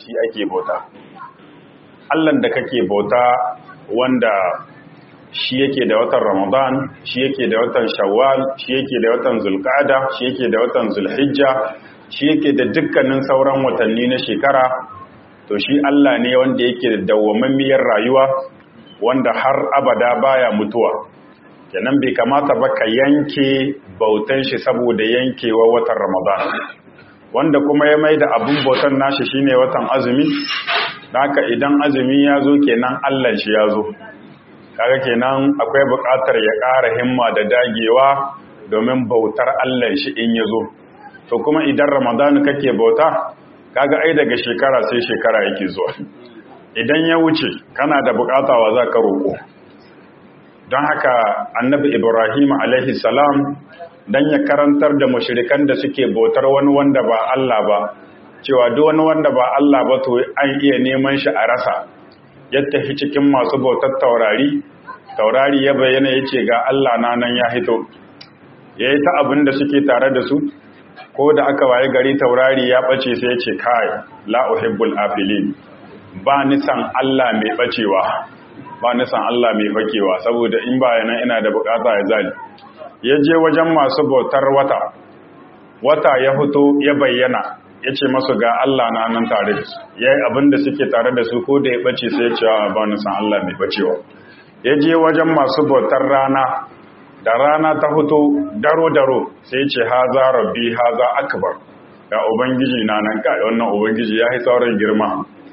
shi ake bauta Allahn da kake bauta wanda shi yake da watan Ramadan shi yake da watan Shawwal shi yake da watan Zulqa'da shi yake da watan Zulhijja shi yake da dukkanin sauran watanni na shekara to shi Allah ne wanda yake da dawwammamiyar rayuwa wanda har abada baya mutuwa kenan bai kamata ba ka yanke bautan shi saboda yankewa watan Ramadan wanda kuma ya mai da abin bautan nashi shine watan azumi haka idan azumi ya zo kenan Allah shi ya zo kaga kenan akwai buƙatar ya ƙara himma da dagewa domin bautar Allah shi in ya zo to kuma idan Ramadan kake bauta kaga ai daga shekara sai shekara yake zuwa idan ya wuce kana da buƙata wa za ka roƙo don haka annabi Ibrahim alaihi salam dan ya karantar da mushrikan da suke bautar wani wanda ba Allah ba cewa duk wani wanda ba Allah ba to an iya neman shi a rasa ya tafi cikin masu bautar taurari taurari ya bayyana ya ce ga Allah na nan ya hito ya yi ta abin da suke tare da su ko da aka waye gari taurari ya ɓace sai ya ce kai la uhibbul afilin ba nisan Allah mai ɓacewa ba nisan Allah mai fakewa saboda in ba yana ina da bukata ya zali ya je wajen masu bautar wata wata ya fito ya bayyana ya ce masu ga Allah na nan tare da su ya yi abin da suke tare da su ko da ya ɓace sai ya ce wa ba nisan Allah mai ɓacewa ya je wajen masu bautar rana da rana ta fito daro-daro sai ce haza rabbi haza akbar ga ubangiji na nan kai wannan ubangiji ya yi sauran girma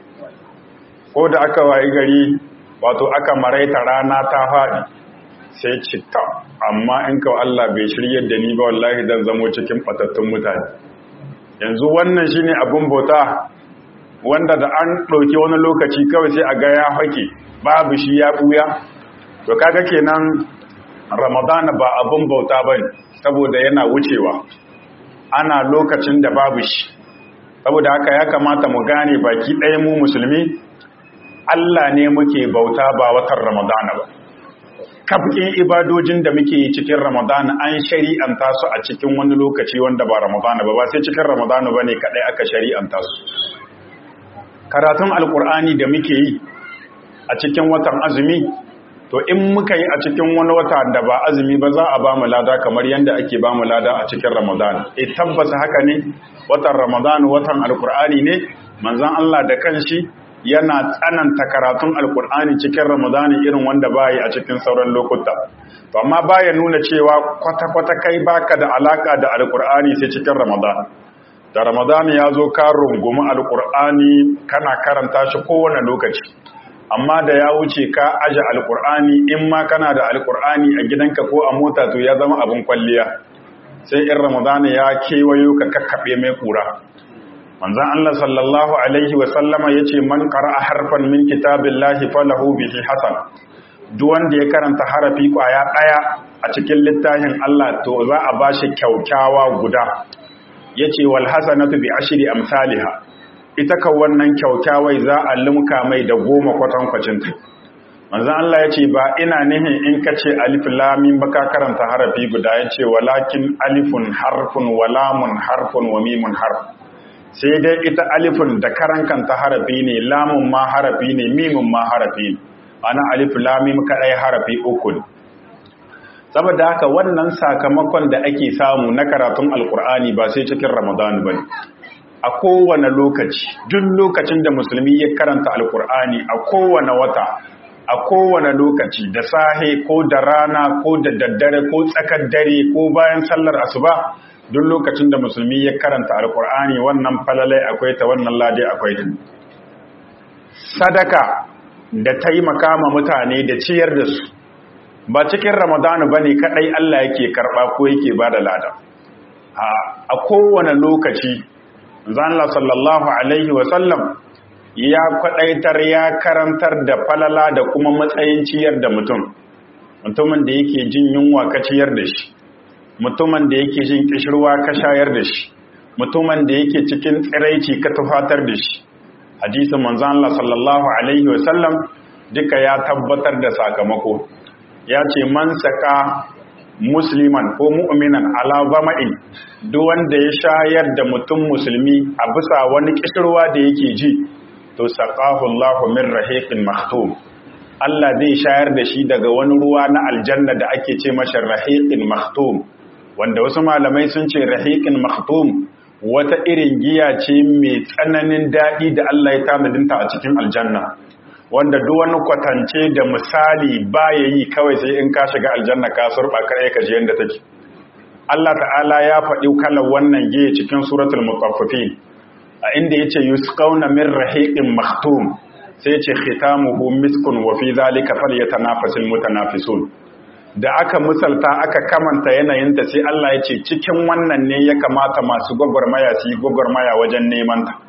ko da aka wayi gari wato aka maraita rana ta faɗi sai citta amma in ka Allah bai shirye da ni ba wallahi zan zamo cikin batattun mutane yanzu wannan shine abun bauta wanda da an ɗauki wani lokaci kawai sai a ga ya hake babu shi ya ɓuya to kaga kenan ramadana ba abun bauta bane saboda yana wucewa ana lokacin da babu shi saboda haka ya kamata mu gane baki ɗaya mu musulmi Allah ne muke bauta ba watan ramadana ba kafin ibadojin da muke yi cikin ramadana an shari'anta su a cikin wani lokaci wanda ba ramadana ba ba sai cikin ramadana ba ne kaɗai aka shari'anta su karatun alkur'ani da muke yi a cikin watan azumi to in muka yi a cikin wani wata da ba azumi ba za a ba mu lada kamar yadda ake ba mu lada a cikin ramadan e tabbasa haka ne watan ramadan watan alkur'ani ne manzon Allah da kanshi yana tsananta karatun alkur'ani cikin ramadan irin wanda ba yi a cikin sauran lokuta to amma baya nuna cewa kwata-kwata kai baka da alaka da alkur'ani sai cikin ramadan da ramadan ya zo ka rungumi alkur'ani kana karanta shi kowane lokaci amma da ya wuce ka aje alkur'ani in ma kana da alkur'ani a gidanka ko a mota to ya zama abin kwalliya sai in ramadana ya kewayo ka kakkaɓe mai kura manzan Allah sallallahu alaihi wa sallama yace man qara'a harfan min kitabillahi falahu bihi hasan duk wanda ya karanta harafi kwaya daya a cikin littafin Allah to za a bashi kyaukyawa guda yace wal hasanatu bi ashri amsalha ita kan wannan kyaukyawai za a limka mai da goma kwatankwacinta manzan Allah ya ce ba ina nihin in ka ce alif lamin baka karanta harafi guda ya ce walakin alifun harfun walamun harfun wa mimun harf sai dai ita alifun da karankanta harafi ne lamun ma harafi ne mimun ma harafi ne ana alif lamim kaɗai harafi uku ne saboda haka wannan sakamakon da ake samu na karatun alkur'ani ba sai cikin ramadan ba ne a kowane lokaci duk lokacin da musulmi ya karanta alkur'ani a kowane wata a kowane lokaci da sahe ko da rana ko da daddare ko tsakar dare ko bayan sallar asuba duk lokacin da musulmi ya karanta alkur'ani wannan falalai akwai ta wannan lade akwai ta sadaka da taimaka ma mutane da ciyar da su ba cikin ramadanu bane kadai Allah yake karba ko yake bada lada a kowane lokaci zanla sallallahu alaihi wasallam ya kwadaitar ya karantar da falala da kuma matsayin ciyar da mutum mutumin da yake jin yunwa ka ciyar da shi mutumin da yake jin kishirwa ka shayar da shi mutumin da yake cikin tsiraici ka tufatar da shi hadisin manzon Allah sallallahu alaihi wasallam duka ya tabbatar da sakamako ya ce man saka musliman ko mu'minan ala zama'in duk wanda ya shayar da mutum musulmi a bisa wani kishirwa da yake ji to saqahu Allahu min rahiqin maktum Allah zai shayar da shi daga wani ruwa na aljanna da ake ce masa rahiqin maktum wanda wasu malamai sun ce rahiqin maktum wata irin giya ce mai tsananin daɗi da Allah ya tanadinta a cikin aljanna wanda duk wani kwatance da misali baya yi kawai sai in ka shiga aljanna ka surba kare ka ji yanda take Allah ta'ala ya faɗi kalar wannan giya cikin suratul mutaffifin a inda yace yusqauna min rahiqin maktum sai yace khitamuhu miskun wa fi dhalika falyatanafasul mutanafisun da aka misalta aka kamanta yanayinta sai Allah ya ce cikin wannan ne ya kamata masu gwagwarmaya su yi gwagwarmaya wajen neman ta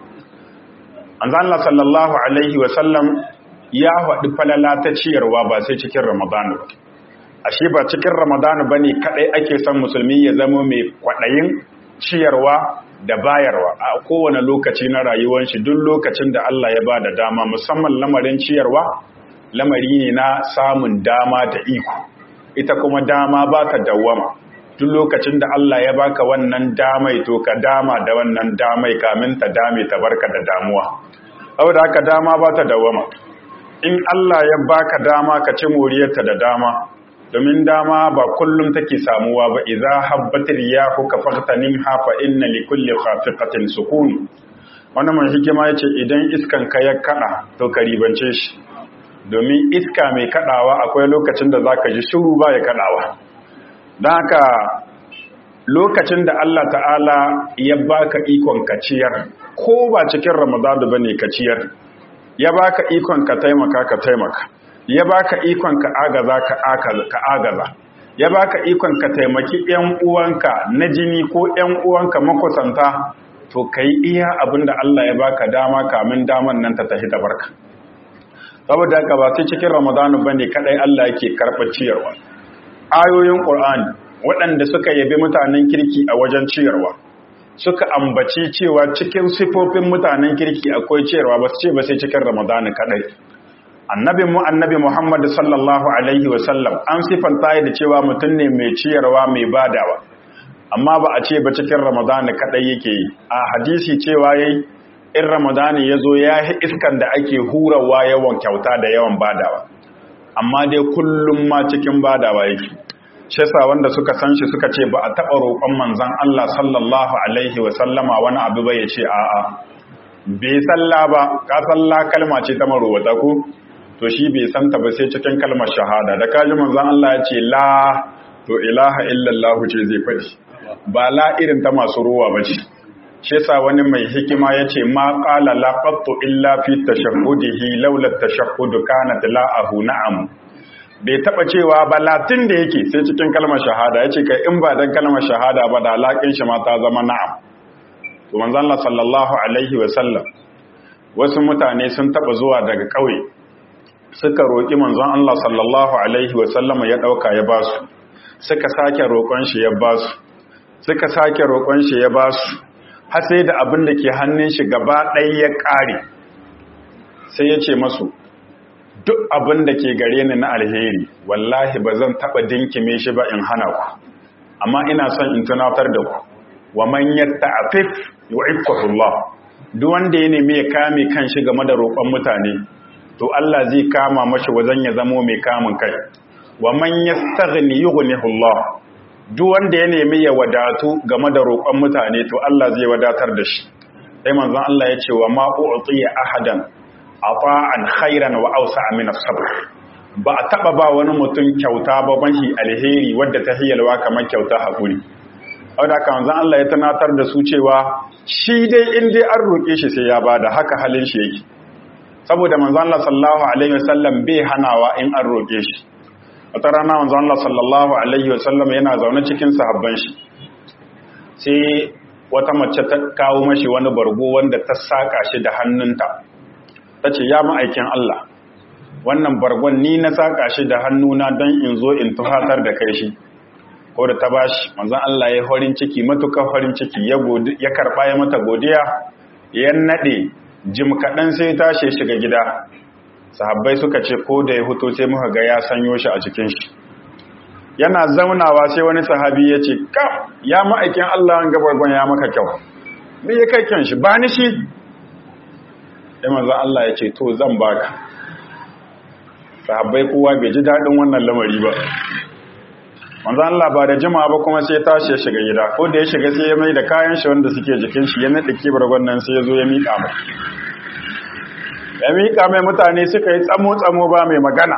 Allah sallallahu alaihi wasallam ya faɗi falala ta ciyarwa ba sai cikin ramadanu ba ashe ba cikin ramadanu ba ne kaɗai ake son musulmi ya zama mai kwaɗayin ciyarwa da bayarwa a kowane lokaci na rayuwar shi duk lokacin da Allah ya ba da dama musamman lamarin ciyarwa lamari ne na samun dama da iko ita kuma dama ba ta dawwama duk lokacin da Allah ya baka wannan damai to ka dama da wannan damai kamin ta dame ta barka da damuwa saboda haka dama ba ta dawwama in Allah ya baka dama ka ci moriyarta da dama domin dama ba kullum take samuwa ba idza habbatir riyahu ka faqtanim ha fa inna li kulli khafiqatin sukun wannan mai hikima yace idan iskan ka ya kada to ka ribance shi domin iska mai kadawa akwai lokacin da zaka ji shiru ba ya kadawa don haka lokacin da Allah ta'ala ya baka ikon kaciyar ko ba cikin ramadanu bane kaciyar ya baka ikon ka taimaka ka taimaka ya baka ikon ka agaza ka agaza ya baka ikon ka taimaki ƴan uwanka na jini ko ƴan uwanka makusanta to kai iya abinda Allah ya baka dama kamin daman nan ta tafi ta barka saboda haka ba sai cikin ramadanu bane kadai Allah yake karɓar ciyarwa ayoyin qur'ani waɗanda suka yabi mutanen kirki a wajen ciyarwa suka ambaci cewa cikin sifofin mutanen kirki akwai ciyarwa ba su ce ba sai cikin ramadanu kadai annabi mu annabi muhammad sallallahu alaihi wasallam an sifanta da cewa mutum ne mai ciyarwa mai badawa amma ba a ce ba cikin ramadanu kadai yake yi a hadisi cewa yayi in ramadani ya zo ya yi iskan da ake hurawa yawan kyauta da yawan badawa amma dai kullum ma cikin badawa yake shi sa wanda suka san shi suka ce ba a taɓa roƙon manzan Allah sallallahu alaihi wa sallama wani abu ba ya ce a'a bai salla ba ka salla kalma ce ta marowata ko to shi bai santa ba sai cikin kalmar shahada da kaji manzan Allah ya ce la to ilaha illallah ce zai faɗi ba la irin ta masu ruwa ba ce shi yasa wani mai hikima yace ma qala la qattu illa fi tashahhudihi laula tashahhud kanat la'ahu na'am bai taba cewa ba latin da yake sai cikin kalmar shahada yace kai in ba dan kalmar shahada ba da laƙin shi ma ta zama na'am to manzon Allah sallallahu alaihi wa sallam wasu mutane sun taba zuwa daga kauye suka roki manzon Allah sallallahu alaihi wa sallam ya dauka ya basu suka sake roƙon shi ya basu suka sake roƙon shi ya basu har sai da abin da ke hannun shi gaba ɗaya ya ƙare sai ya ce masu duk abin da ke gare ni na alheri wallahi ba zan taɓa dinkime shi ba in hana ku amma ina son in tunatar da ku wa man yatta'afif yu'iffatullah duk wanda ya nemi ya kame kan shi game da roƙon mutane to Allah zai kama mashi wajen ya zamo mai kamun kai wa man yastaghni yughnihullah duk wanda ya nemi ya wadatu game da roƙon mutane to Allah zai wadatar da shi sai manzon Allah ya ce wa ma u'tiya ahadan ata'an khairan wa awsa min as-sabr ba a taba ba wani mutum kyauta ba banshi alheri wadda ta hiyalwa kamar kyauta hakuri saboda haka manzon Allah ya tunatar da su cewa shi dai in dai an roƙe shi sai ya bada haka halin shi yake saboda manzon Allah sallallahu alaihi wasallam bai hanawa in an roƙe shi wata rana wanzu Allah sallallahu Alaihi wasallam yana zaune cikin sahabban shi sai wata mace ta kawo mashi wani bargo wanda ta saƙa shi da hannunta ta ce ya ma'aikin Allah wannan bargon ni na saƙa shi da hannuna don in zo in tuhatar da kai shi ko da ta bashi manzon Allah ya farin ciki matukar farin ciki ya karɓa ya mata godiya ya naɗe jim kaɗan sai tashi shiga gida sahabbai suka ce ko da ya huto sai muka ga ya sanyo shi a cikin shi yana zaunawa sai wani sahabi ya ce ka ya ma'aikin Allah an gabargon ya maka kyau me ya kai kyan shi ba ni shi sai manzon Allah ya ce to zan baka sahabbai kowa bai ji dadin wannan lamari ba manzon Allah ba da jima'a ba kuma sai tashi ya shiga gida ko da ya shiga sai ya mai da kayan shi wanda suke jikin shi ya nade kibar gwannan sai ya zo ya miƙa mai ya miƙa mai mutane suka yi tsamo tsamo ba mai magana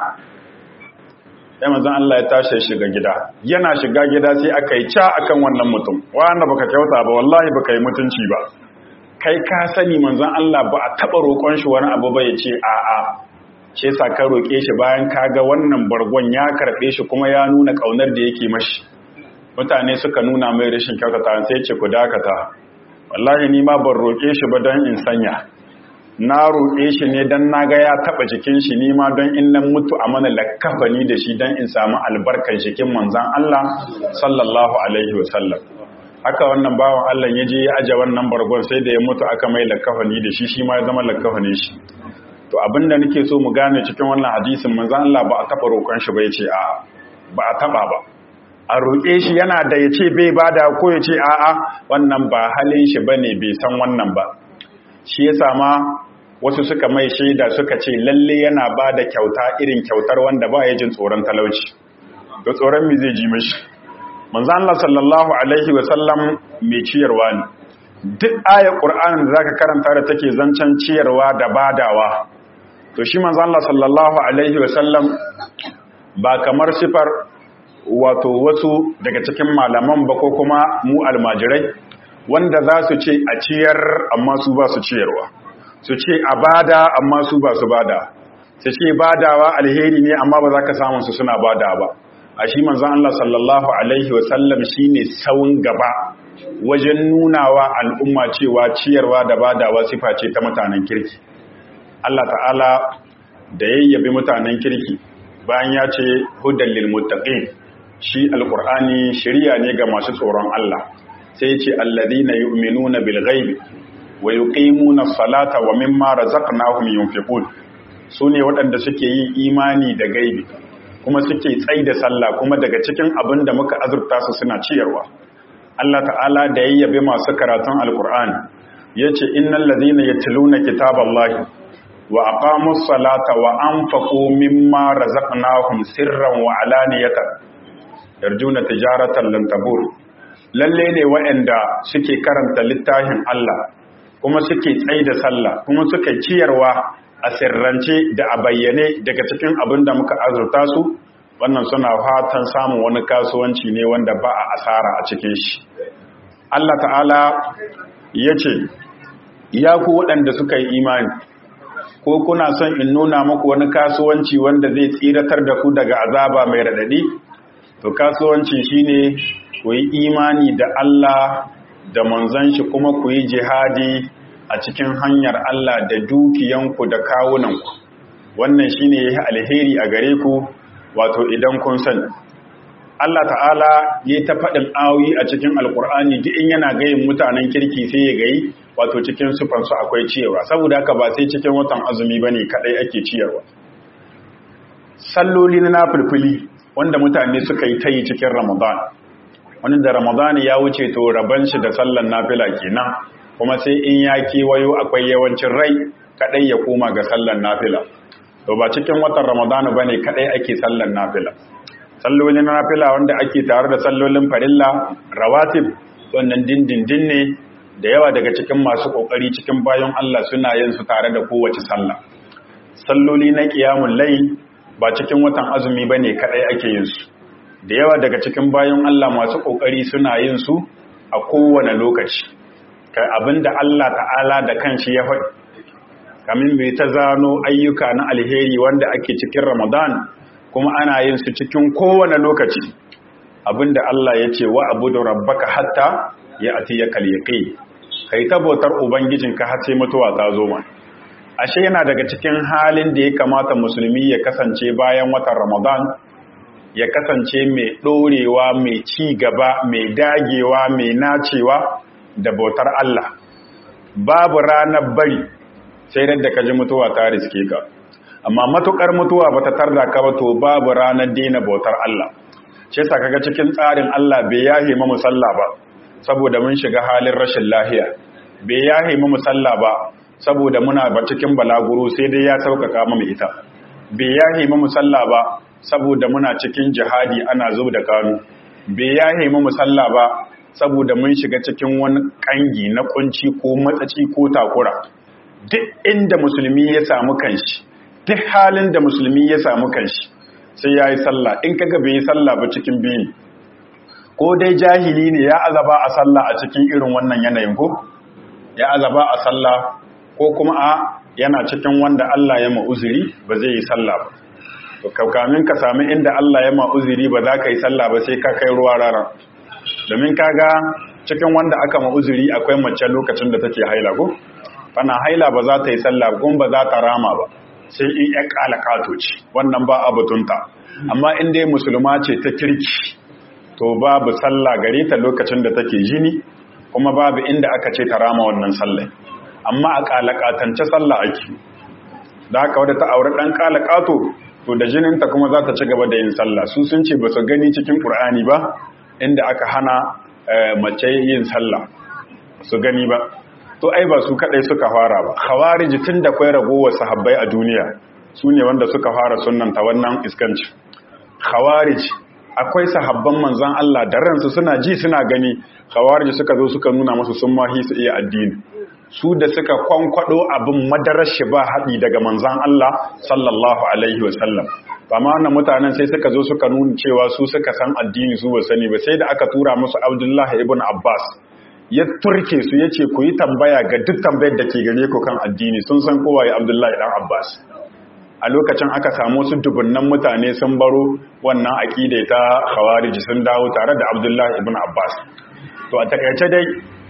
sai manzon Allah ya tashi ya shiga gida yana shiga gida sai aka yi ca akan wannan mutum wanda baka kyauta ba wallahi baka yi mutunci ba kai ka sani manzon Allah ba a taba roƙon shi wani abu ba ya ce a'a ce sa ka roƙe shi bayan ka ga wannan bargon ya karɓe shi kuma ya nuna ƙaunar da yake mashi mutane suka nuna mai rashin kyautata sai ce ku dakata wallahi ni ma ban roƙe shi ba don in sanya na roƙe shi ne don na ga ya taɓa jikin shi ni ma don in nan mutu a mana lakkafani da shi don in samu albarkar jikin manzan Allah sallallahu alaihi wasallam haka wannan bawan Allah ya je ya aje wannan bargon sai da ya mutu aka mai lakkafani da shi shi ma ya zama lakkafanin shi to abinda nake so mu gane cikin wannan hadisin manzan Allah ba a taɓa roƙon shi ba ya ce a ba a taɓa ba a roƙe shi yana da ya ce bai bada ko ya ce a'a wannan ba halin shi bane bai san wannan ba shi ya sama wasu suka mai shaida suka ce lalle yana ba da kyauta irin kyautar wanda ba ya jin tsoron talauci da tsoron mi zai ji mashi manzan Allah sallallahu alaihi wasallam mai ciyarwa ne duk ayar ƙur'anin da zaka karanta da take zancen ciyarwa da badawa to shi manzan Allah sallallahu alaihi wasallam ba kamar sifar wato wasu daga cikin malaman ba ko kuma mu almajirai wanda za su ce a ciyar amma su ba su ciyarwa su ce a bada amma su ba su bada su ce badawa alheri ne amma ba za ka samun su suna bada ba a shi manzan Allah sallallahu Alaihi wasallam shi ne tsawon gaba wajen nunawa al'umma cewa ciyarwa da badawa sifa ce ta mutanen kirki Allah ta'ala da yayyabi mutanen kirki bayan ya ce hudan lil muttaqin shi alqur'ani shiriya ne ga masu tsoron Allah sai ce alladhina yu'minuna bil ghaibi wa yuqimuna as-salata wa mimma razaqnahum yunfiqun sune waɗanda suke yin imani da gaibi kuma suke tsai da sallah kuma daga cikin abin da muka azurta su suna ciyarwa Allah ta'ala da yayyabe masu karatun alqur'ani yace innal ladhina yatluna kitaballahi wa aqamus salata wa anfaqu mimma razaqnahum sirran wa alaniyatan yarjuna tijaratan lan tabur lalle ne waɗanda suke karanta littafin Allah kuma suke tsaye da sallah kuma suke ciyarwa a sirrance da a bayyane daga cikin abin da muka azurta su wannan suna fatan samun wani kasuwanci ne wanda ba a asara a cikin shi Allah ta'ala ya ce ya ku waɗanda suka yi imani ko kuna son in nuna muku wani kasuwanci wanda zai tsiratar da ku daga azaba mai raɗaɗi to kasuwanci shine ku yi imani da Allah da manzon shi kuma ku yi jihadi a cikin hanyar Allah da dukiyanku da kawunanku wannan shine yayi alheri a gare ku wato idan kun sani Allah ta'ala yayi ta faɗin ayoyi a cikin alkur'ani duk in yana gayin mutanen kirki sai ya gayi wato cikin sufan su akwai ciyarwa saboda haka ba sai cikin watan azumi bane kadai ake ciyarwa salloli na nafilfili wanda mutane suka yi tayi cikin ramadan wani da ramadan ya wuce to raban shi da sallan nafila kenan kuma sai in ya kewayo akwai yawancin rai kadai ya koma ga sallan nafila to ba cikin watan ramadana bane kadai ake sallan nafila sallolin nafila wanda ake tare da sallolin farilla rawatib wannan dindindin ne da yawa daga cikin masu kokari cikin bayan Allah suna yin su tare da kowace sallah salloli na qiyamul layl ba cikin watan azumi bane kadai ake yin su da yawa daga cikin bayan Allah masu kokari suna yin su a kowane lokaci kai abinda Allah ta'ala da kanshi ya faɗi kamin bai ta zano ayyuka na alheri wanda ake cikin Ramadan kuma ana yin su cikin kowane lokaci abinda Allah ya ce wa abudu rabbaka hatta ya atiyaka al-yaqi kai tabbatar ubangijinka har sai mutuwa ta zo ma ashe yana daga cikin halin da ya kamata musulmi ya kasance bayan watan Ramadan ya kasance mai dorewa mai ci gaba mai dagewa mai nacewa da bautar Allah babu ranar bari sai da ka ji mutuwa ta riske ka amma matukar mutuwa bata tarda ka ba to babu ranar dina bautar Allah ce sa kaga cikin tsarin Allah bai yahe mu musalla ba saboda mun shiga halin rashin lahiya bai yahe mu musalla ba saboda muna ba cikin balaguro sai dai ya sauƙaƙa mu ita bai yahe mu sallah ba saboda muna cikin jihadi ana zub da kanu bai yahe mu sallah ba saboda mun shiga cikin wani kangi na kunci ko matsaci ko takura duk inda musulmi ya samu kanshi duk halin da musulmi ya samu kanshi sai ya yi sallah in kaga bai yi sallah ba cikin biyu ko dai jahili ne ya azaba a sallah a cikin irin wannan yanayin ko ya azaba a sallah ko kuma a yana cikin wanda Allah ya ma'uziri ba zai yi sallah ba to kaukamin ka sami inda Allah ya ma'uziri ba za ka yi sallah ba sai ka kai ruwa rara domin kaga cikin wanda aka ma'uziri akwai mace lokacin da take haila ko bana haila ba za ta yi sallah gun ba za ta rama ba sai in ya kala kato ce wannan ba abutunta amma in dai musulma ce ta kirki to babu sallah gare ta lokacin da take jini kuma babu inda aka ce ta rama wannan sallah amma a kalakatance sallah ake da haka wadda ta aure dan kalakato to da jininta kuma za ta ci gaba da yin sallah su sun ce ba su gani cikin qur'ani ba inda aka hana mace yin sallah su gani ba to ai ba su kadai suka fara ba khawarij tun da kai ragowar sahabbai a duniya su ne wanda suka fara sunnanta wannan iskanci khawarij akwai sahabban manzon Allah da ransu suna ji suna gani khawarij suka zo suka nuna musu sun mahi su iya addini su da suka kwankwado abin madarar shi ba haɗi daga manzon Allah sallallahu alaihi wasallam amma wannan mutanen sai suka zo suka nuna cewa su suka san addini su ba sani ba sai da aka tura musu Abdullahi ibn Abbas ya turke su ya ce ku yi tambaya ga duk tambayar da ke gare ku kan addini sun san kowa ya abdullahi dan abbas a lokacin aka samu su dubunnan mutane sun baro wannan aƙida ta khawariji sun dawo tare da abdullahi ibn abbas to a takaice dai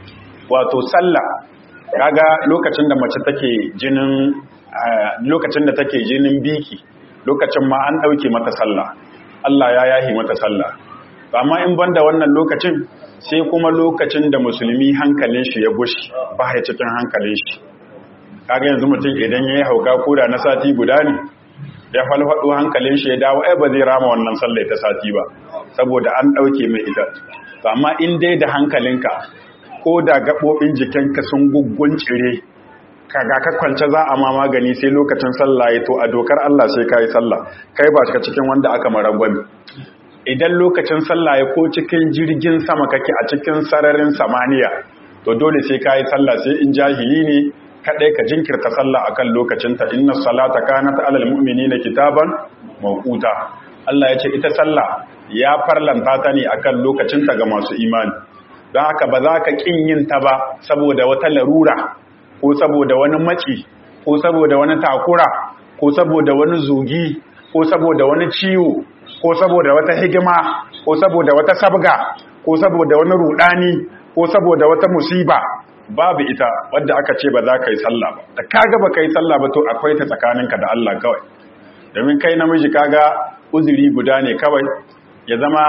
wato sallah kaga lokacin da mace take jinin lokacin da take jinin biki lokacin ma an ɗauke mata sallah Allah ya yahi mata sallah amma in banda wannan lokacin sai kuma lokacin da musulmi hankalin shi ya gushi ba ya cikin hankalin shi kaga yanzu mutum idan ya yi hauka koda na sati guda ne ya falfaɗo hankalin shi ya dawo ai ba zai rama wannan sallai ta sati ba saboda an ɗauke mai ita amma in dai da hankalinka ko da gaɓoɓin jikinka sun guggun cire kaga ka kwance za a ma magani sai lokacin sallah ya to a dokar Allah sai ka yi sallah kai ba shi cikin wanda aka marangwami idan lokacin sallah ya ko cikin jirgin sama kake a cikin sararin samaniya to dole sai ka yi sallah sai in jahili ne kadai ka jinkirta sallah akan lokacinta inna salata kanat alal mu'minina kitaban mawquta Allah ya ce ita sallah ya farlanta ta ne akan lokacinta ga masu imani don haka ba za ka kin yin ta ba saboda wata larura ko saboda wani maci ko saboda wani takura ko saboda wani zugi ko saboda wani ciwo ko saboda wata higima ko saboda wata sabga ko saboda wani rudani ko saboda wata musiba babu ita wadda aka ce ba za ka yi sallah ba da kaga ba ka yi sallah ba to akwai ta tsakaninka da Allah kawai domin kai namiji kaga uzuri guda ne kawai ya zama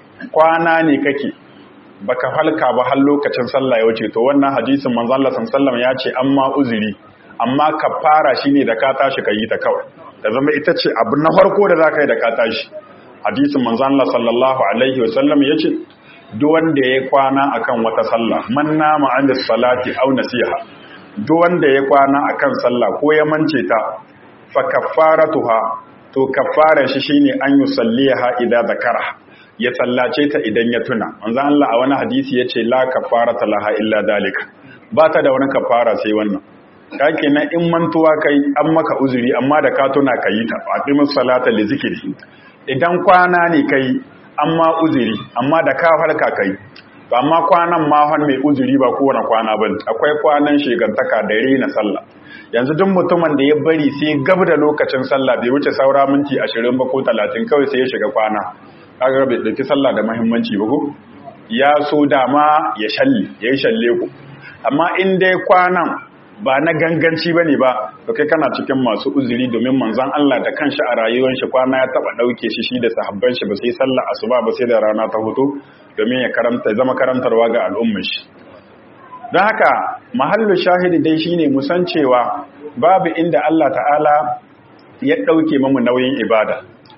kwana ne kake baka halka ba har lokacin sallah ya wuce to wannan hadisin manzo Allah sallallahu ya ce amma uzuri amma kafara shine da ka tashi ka yi ta kawai da zama ita ce abu na farko da za ka yi da ka tashi hadisin manzo Allah sallallahu alaihi wasallam yace duk wanda ya kwana akan wata sallah man nama an salati aw nasiha duk wanda ya kwana akan sallah ko ya mance ta fa kaffaratuha to kaffaran shi shine an yusalliha idza zakara ya sallace ta idan ya tuna manzo Allah a wani hadisi yace la kaffarata laha illa dalika ba ta da wani kaffara sai wannan kake na in mantuwa kai an maka uzuri amma da ka tuna kayi ta aqimus salata li zikri idan kwana ne kai amma uzuri amma da ka farka kai to amma kwanan ma hon mai uzuri ba kowane kwana ba akwai kwanan shegantaka da rena sallah yanzu duk mutumin da ya bari sai gab da lokacin sallah bai wuce saura minti 20 ba ko 30 kawai sai ya shiga kwana kaga bai dauki sallah da muhimmanci ba ko ya so dama ya shalle yayi shalle ku amma in dai kwanan ba na ganganci ba ne ba to kai kana cikin masu uzuri domin manzan Allah da kanshi a rayuwar shi kwana ya taba dauke shi shi da sahabban shi ba sai sallar asuba ba sai da rana ta hutu domin ya karanta zama karantarwa ga al'ummar shi don haka mahallu shahidi dai shine mu san cewa babu inda Allah ta'ala ya dauke mamu nauyin ibada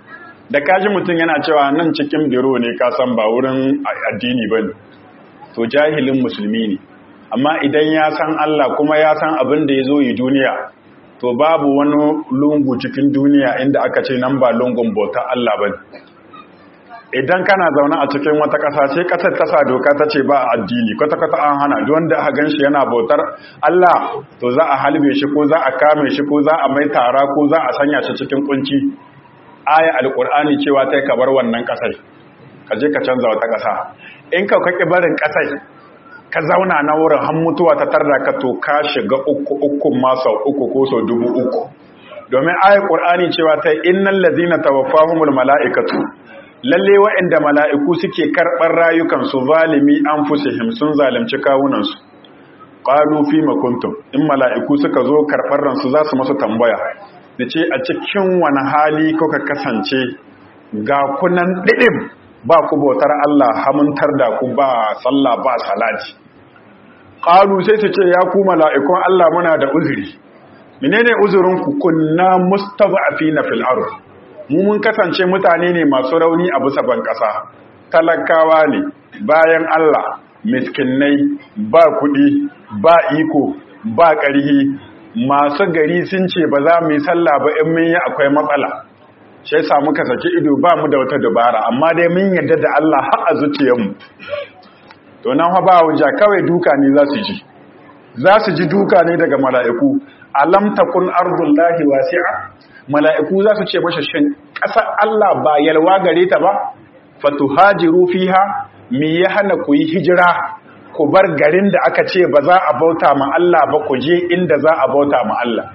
da kaji mutum yana cewa nan cikin biro ne ka san ba wurin addini bane to jahilin musulmi ne amma idan ya san Allah kuma ya san abin da ya zo yi duniya to babu wani lungu cikin duniya inda aka ce nan ba lungun bauta Allah ba idan kana zaune a cikin wata ƙasa sai ƙasar ta sa doka ta ce ba addini kwata-kwata an hana duk wanda aka gan shi yana bautar Allah to za a halbe shi ko za a kame shi ko za a mai tara ko za a sanya shi cikin kunci aya alƙur'ani cewa ta ka bar wannan ƙasar ka je ka canza wata ƙasa in ka kake barin ƙasar ka zauna na wurin har mutuwa ta tarda ka to ka shiga uku uku ma sau uku ko sau dubu uku domin aya ƙur'ani cewa ta innal ladina tawaffahumul mala'ikatu lalle waɗanda mala'iku suke karɓar rayukansu zalimi an fusihim sun zalimci kawunansu ƙalu fi makuntum in mala'iku suka zo karɓar ransu za su masu tambaya da ce a cikin wani hali kuka kasance ga kunan ɗiɗin ba ku bautar Allah hamuntar da ku ba sallah ba salati ƙalu sai su ce ya ku mala'ikun Allah muna da uzuri menene uzurinku kunna mustaza'afina fil ardh mu mun kasance mutane ne masu rauni a bisa ban ƙasa talakawa ne bayan Allah miskinai ba kuɗi ba iko ba ƙarhi masu gari sun ce ba za mu yi sallah ba in mun yi akwai matsala shi yasa muka saki ido ba mu da wata dabara amma dai mun yarda da Allah har a zuciyarmu to nan fa ba hujja kawai duka ne za su ji za su ji duka ne daga mala'iku alam takun ardullahi wasi'a mala'iku za su ce mashi shin ƙasar Allah ba yalwa gare ta ba fatuhajiru fiha mi ya hana ku yi hijira ku bar garin da aka ce ba za a bauta ma Allah ba ku je inda za a bauta ma Allah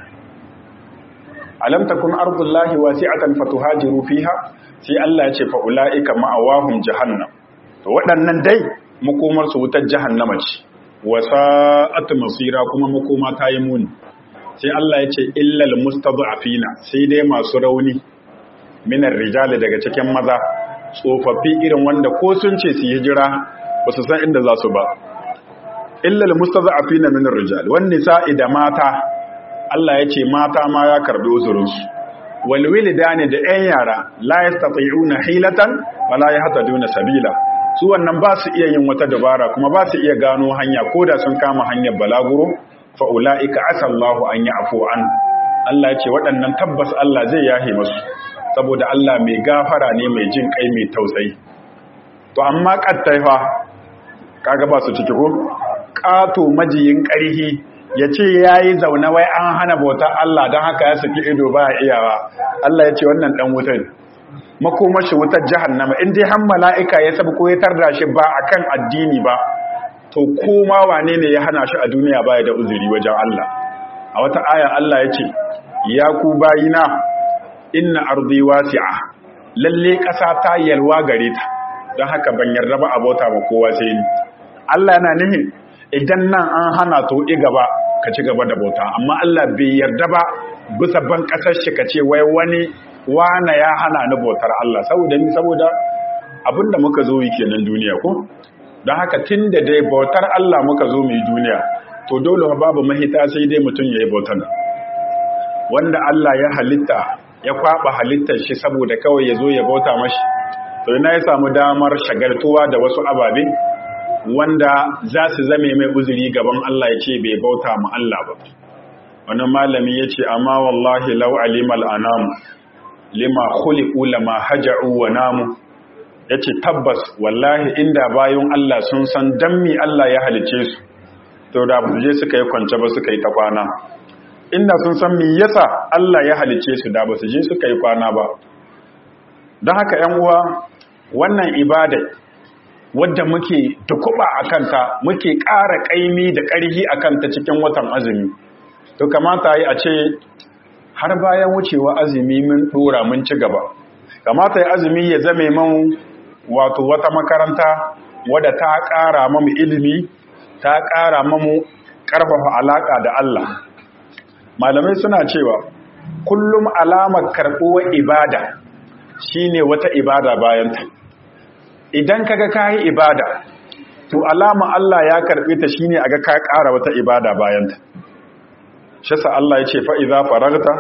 alam takun ardullahi wasi'atan fatuhajiru fiha sai Allah ya ce fa ulaika ma'awahum jahannam to waɗannan dai makomar su wutar jahannama ce wasa'at masira kuma makoma ta yi muni sai Allah ya ce illal mustad'afina sai dai masu rauni minar rijali daga cikin maza tsofaffi irin wanda ko sun ce su hijira ba su san inda za su ba illal mustad'afina minar rijali wan nisa'i da mata Allah ya ce mata ma ya karbi uzurinsu wal wilidani da 'yan yara la yastati'una hilatan wala yahtaduna sabila su wannan ba su iya yin wata dabara kuma ba su iya gano hanya ko da sun kama hanyar balaguro fa'ula'ika asallahu an yi afo an Allah ce waɗannan tabbas Allah zai yahe masu saboda Allah mai gafara ne mai jin kai mai tausayi to amma ƙattaifa kaga ba su ciki ko ƙato majiyin ƙarhi ya ce ya yi zaune wai an hana bauta Allah don haka ya saki ido ba iyawa Allah ya ce wannan ɗan wutar makomashi wutar jahannama in dai han mala'ika ya sabu ko ya tarda shi ba akan addini ba to koma wane ne ya hana shi a duniya baya da uzuri wajen Allah a wata aya Allah ya ce ya ku bayina inna ardi wasi'a lalle ƙasa ta yalwa gare ta don haka ban yarda ba abota ba kowa sai ni Allah yana nihin idan nan an hana to i gaba ka ci gaba da bauta amma Allah bai yarda ba bisa ban ƙasar shi ka ce wai wani wana ya hana ni bautar Allah saboda ni saboda abinda muka zo yi kenan duniya ko don haka tun da dai bautar Allah muka zo mai duniya to dole babu mahita sai dai mutum ya yi bautar wanda Allah ya halitta ya kwaba halittar shi saboda kawai ya zo ya bauta mashi to ina ya samu damar shagaltuwa da wasu ababe wanda za su zame mai uzuri gaban Allah ya ce bai bauta ma Allah ba wani malami ya ce amma wallahi lau alimal anam lima khuliqu lama haja'u wa namu ya ce tabbas wallahi inda bayan Allah sun san dan mi Allah ya halice su to da ba je suka yi kwance ba suka yi ta kwana inda sun san mi yasa Allah ya halice su da ba su je suka yi kwana ba don haka ‘yan uwa wannan ibada wadda muke tukuba a kanta muke ƙara ƙaimi da ƙarfi a kanta cikin watan azumi to kamata yi a ce har bayan wucewa azumi mun ɗora mun ci gaba kamata yi azumi ya zame man wato wata makaranta wadda ta ƙara mamu ilimi ta ƙara mamu ƙarfafa alaƙa da Allah malamai suna cewa kullum alamar karɓuwar ibada shine wata ibada bayanta idan kaga kayi ibada to alama Allah ya karɓe ta shine aga ka ƙara wata ibada bayanta shi sa Allah ya ce fa idza faragta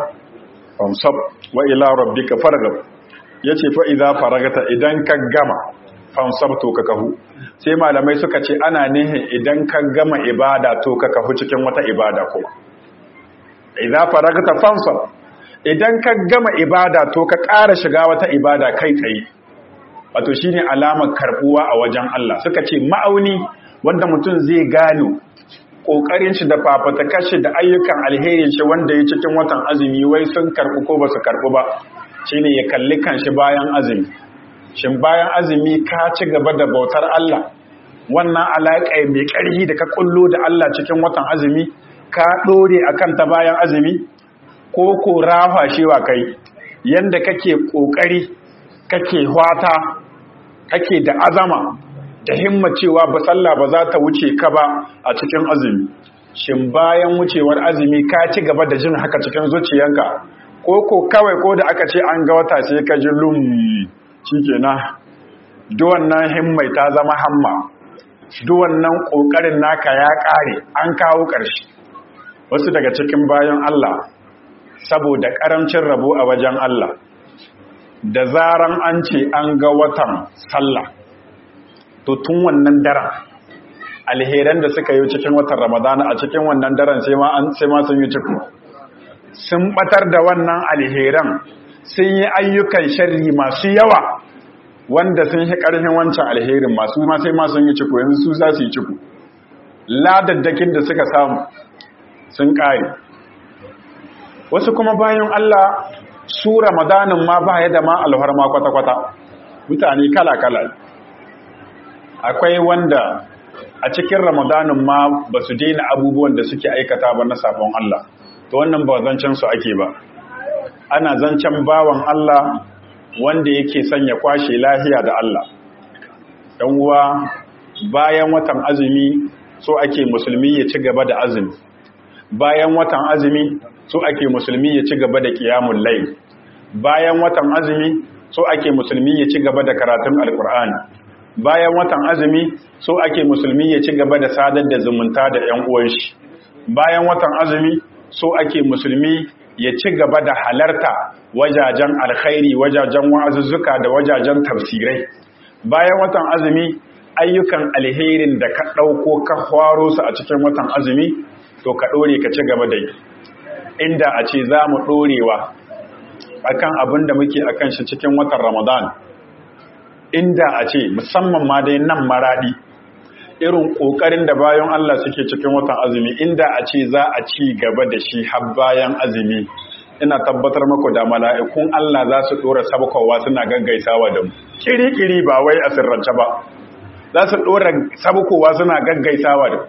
famsab wa ila rabbika farghab yace fa idza faragta idan ka gama fansab to ka kahu sai malamai suka ce ana nihin idan ka gama ibada to ka kahu cikin wata ibada kuma idza faragta fansab idan ka gama ibada to ka ƙara shiga wata ibada kai tsaye wato shine alamar karbuwa a wajen Allah suka ce ma'auni wanda mutum zai gano kokarin shi da fafatakar shi da ayyukan alherin shi wanda ya cikin watan azumi wai sun karbu ko ba su karbu ba shine ya kalli kanshi bayan azumi shin bayan azumi ka ci gaba da bautar Allah wannan alaƙa mai ƙarfi da ka kullo da Allah cikin watan azumi ka ɗore akan ta bayan azumi ko ko rafa shewa kai yanda kake ƙoƙari kake hwata kake da azama da himma cewa ba sallah ba za ta wuce ka ba a cikin azumi shin bayan wucewar azumi ka ci gaba da jin haka cikin zuciyanka ko ko kawai ko da aka ce an ga wata sai ka ji lum shikenan duk wannan himmai ta zama hamma duk wannan kokarin naka ya kare an kawo ƙarshe wasu daga cikin bayan Allah saboda ƙarancin rabo a wajen Allah da zaran an ce an ga watan sallah to tun wannan daren alheran da suka yi cikin watan ramadana a cikin wannan daren sai ma sun yi ciku sun batar da wannan alheran sun yi ayyukan sharri masu yawa wanda sun yi ƙarfin wancan alherin masu ma sai ma sun yi ciku yanzu su za su yi ciku ladaddakin da suka samu sun ƙare wasu kuma bayan Allah su ramadanin ma ba ya da ma alharma kwata-kwata mutane kala-kala akwai wanda a cikin ramadanin ma ba su daina abubuwan da suke aikata ba na sabon Allah to wannan ba zancen su ake ba ana zancen bawan Allah wanda yake sanya kwashe lahiya da Allah dan uwa bayan watan azumi so ake musulmi ya ci gaba da azumi bayan watan azumi so ake musulmi ya ci gaba da qiyamul layl bayan watan azumi so ake musulmi ya ci gaba da karatun alqur'ani bayan watan azumi so ake musulmi ya ci gaba da sadar da zumunta da ƴan uwan shi bayan watan azumi so ake musulmi ya ci gaba da halarta wajajen alkhairi wajajen wa'azuzzuka da wajajen tafsirai bayan watan azumi ayyukan alherin da ka ɗauko ka hwaro su a cikin watan azumi to ka ɗore ka ci gaba da yi inda a ce za mu ɗorewa akan abin da muke akan shi cikin watan ramadan inda a ce musamman ma dai nan maradi irin ƙoƙarin da bayan Allah suke cikin watan azumi inda a ce za a ci gaba da shi har bayan azumi ina tabbatar maku da mala'ikun Allah za su ɗora sabukowa suna gaggaisawa da mu kiri-kiri ba wai a sirrance ba za su ɗora sabukowa suna gaggaisawa da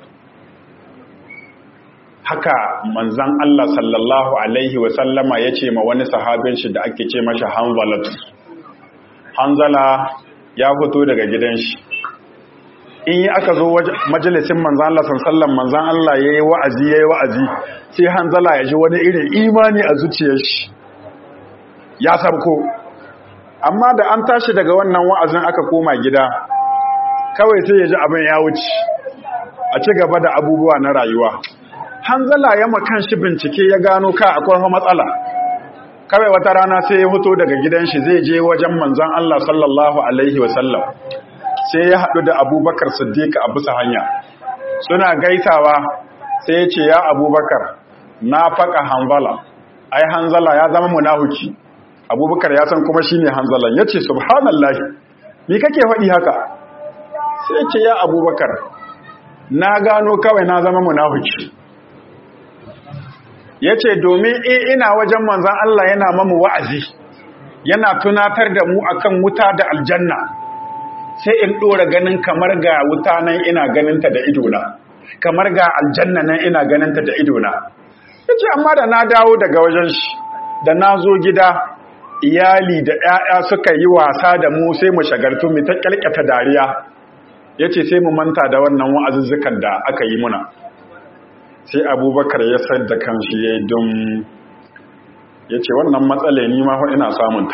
haka manzan Allah sallallahu Alaihi wasallama ya ce ma wani sahabin shi da ake ce mashi hanzalatu hanzala ya fito daga gidan shi in yi aka zo majalisin manzan Allah sallallahu manzan Allah ya yi wa'azi ya yi wa'azi sai hanzala ya ji wani irin imani a zuciyar shi ya sabko amma da an tashi daga wannan wa'azin aka koma gida kawai sai ya ji abin ya wuce a ci gaba da abubuwa na rayuwa hanzala ya makan shi bincike ya gano ka akwai matsala kawai wata rana sai ya fito daga gidan shi zai je wajen manzon Allah sallallahu alaihi wasallam sai ya haɗu da abubakar siddiq a bisa hanya suna gaisawa sai ya ce ya abubakar na faka hanzala ai hanzala ya zama munahuki abubakar ya san kuma shine hanzalan ya ce subhanallahi ni kake faɗi haka sai ya ce ya abubakar na gano kawai na zama munahuki ya ce domin ina wajen manzan Allah yana mamu wa'azi yana tunatar da mu akan wuta da aljanna sai in ɗora ganin kamar ga wuta nan ina ganinta da idona kamar ga aljanna nan ina ganinta da idona ya ce amma da na dawo daga wajen shi da na zo gida iyali da ‘ya'ya suka yi wasa da mu sai mu shagartu mu ta ƙyalƙyata dariya ya ce sai mu manta da wannan wa'azuzzukan da aka yi muna sai abubakar ya sayar da kanshi ya yi don ya ce wannan matsala ni ma ina samunta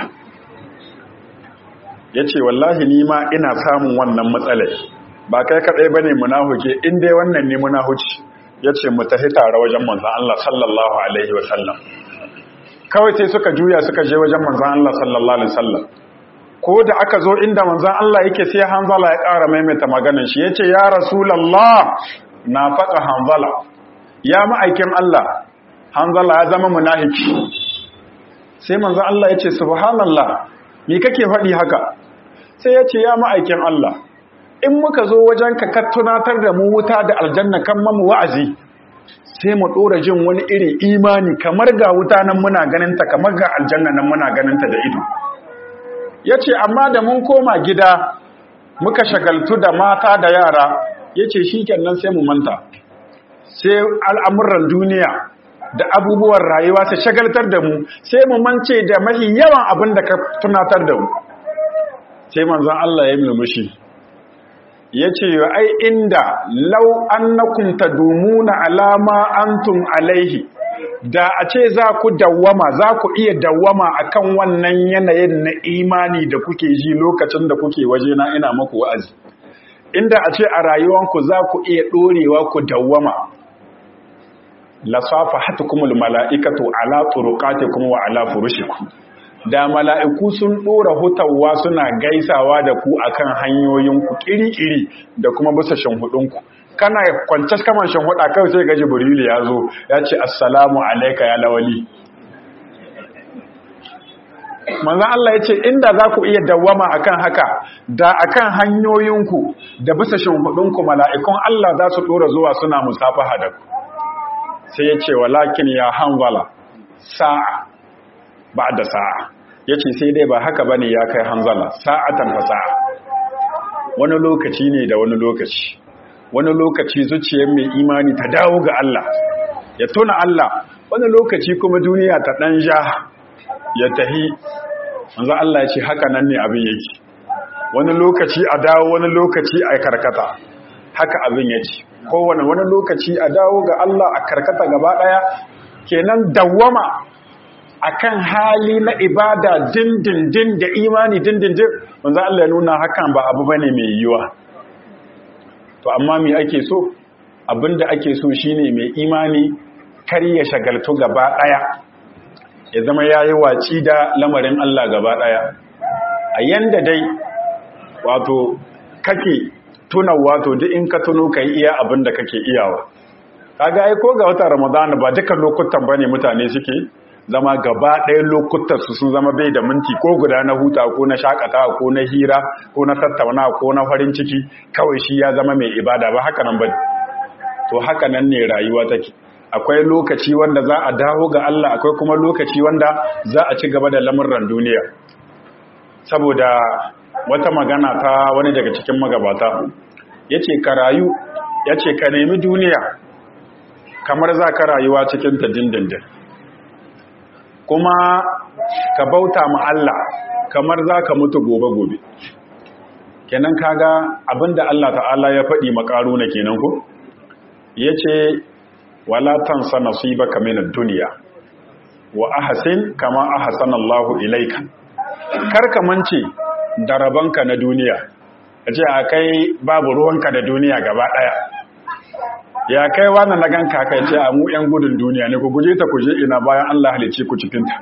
ya ce wallahi ni ma ina samun wannan matsala ba kai kaɗai ba ne munahuke in dai wannan ne munahuci ya ce mu tafi tare wajen manzan Allah sallallahu Alaihi wasallam kawai sai suka juya suka je wajen manzan Allah sallallahu Alaihi wasallam ko da aka zo inda manzon Allah yake sai hanzala ya ƙara maimaita maganar shi yace ya rasulullah na faɗa hanzala ya ma'aikin Allah hanzala ya zama munafiki sai manzon Allah yace subhanallah me kake faɗi haka sai yace ya ma'aikin Allah in muka zo wajen ka ka tunatar da mu wuta da aljanna kan mamu wa'azi sai mu dora jin wani irin imani kamar ga wuta nan muna ganin ta kamar ga aljanna nan muna ganin ta da ido yace amma da mun koma gida muka shagaltu da mata da yara yace shikenan sai mu manta sai al'amuran duniya da abubuwan rayuwa su shagaltar da mu sai mu mance da mahi yawan abin da ka tunatar da mu sai manzon Allah ya murmushi ya ce ai inda lau annakum tadumuna alama antum alaihi da a ce za ku dawwama za ku iya dawwama akan wannan yanayin na imani da kuke ji lokacin da kuke waje na ina maku wa'azi inda a ce a rayuwanku za ku iya ɗorewa ku dawwama lasafa hatukumul mala'ikatu ala turuqatikum wa ala furushikum da mala'iku sun ɗora hutawa suna gaisawa da ku akan hanyoyinku ƙiri-ƙiri da kuma bisa shanhudunku kana kwances kaman shanhuda kawai sai gaji burili ya zo ya ce assalamu alaika ya lawali manzan Allah ya ce inda za ku iya dawama akan haka da akan hanyoyinku da bisa shanhudunku mala'ikun Allah za su ɗora zuwa suna musafaha da ku sai ya ce walakin ya hanzala sa'a ba da sa'a ya ce sai dai ba haka ba ne ya kai hanzala sa'atan fa sa'a wani lokaci ne da wani lokaci wani lokaci zuciyar mai imani ta dawo ga Allah ya tuna Allah wani lokaci kuma duniya ta ɗan ja ya tahi manzo Allah ya ce haka nan ne abin yake wani lokaci a dawo wani lokaci a karkata haka abin yake kowane wani lokaci a dawo ga Allah a karkata gaba ɗaya kenan dawwama akan hali na ibada dindindin da imani dindindin manzo Allah ya nuna hakan ba abu bane mai yiwa to amma me ake so abinda ake so shine mai imani kar ya shagaltu gaba daya ya zama yayi waci da lamarin Allah gaba daya a yanda dai wato kake tuna wato duk in ka tuno kai iya abinda kake iyawa kaga ai ko ga watan Ramadan ba duka lokutan bane mutane suke zama gaba ɗaya lokutan su sun zama bai da minti ko guda na huta ko na shakatawa ko na hira ko na tattauna ko na farin ciki kawai shi ya zama mai ibada ba haka nan ba to haka nan ne rayuwa take akwai lokaci wanda za a dawo ga Allah akwai kuma lokaci wanda za a ci gaba da lamurran duniya saboda wata magana ta wani daga cikin magabata yace ka rayu yace ka nemi duniya kamar za ka rayuwa cikin ta dindindin kuma ka bauta ma Allah kamar za ka mutu gobe-gobe kenan kaga abinda Allah ta'ala ya faɗi makaru na kenan ku ya ce wala tansa nasibaka min ad-dunya wa ahsin kama ahsana Allahu ilayka karka mance da rabanka na duniya ace akai babu ruwanka da duniya gaba daya ya kai wannan na ganka kai ce a mu yan gudun duniya ne ku guje ta kuje ina bayan Allah halice ku cikin ta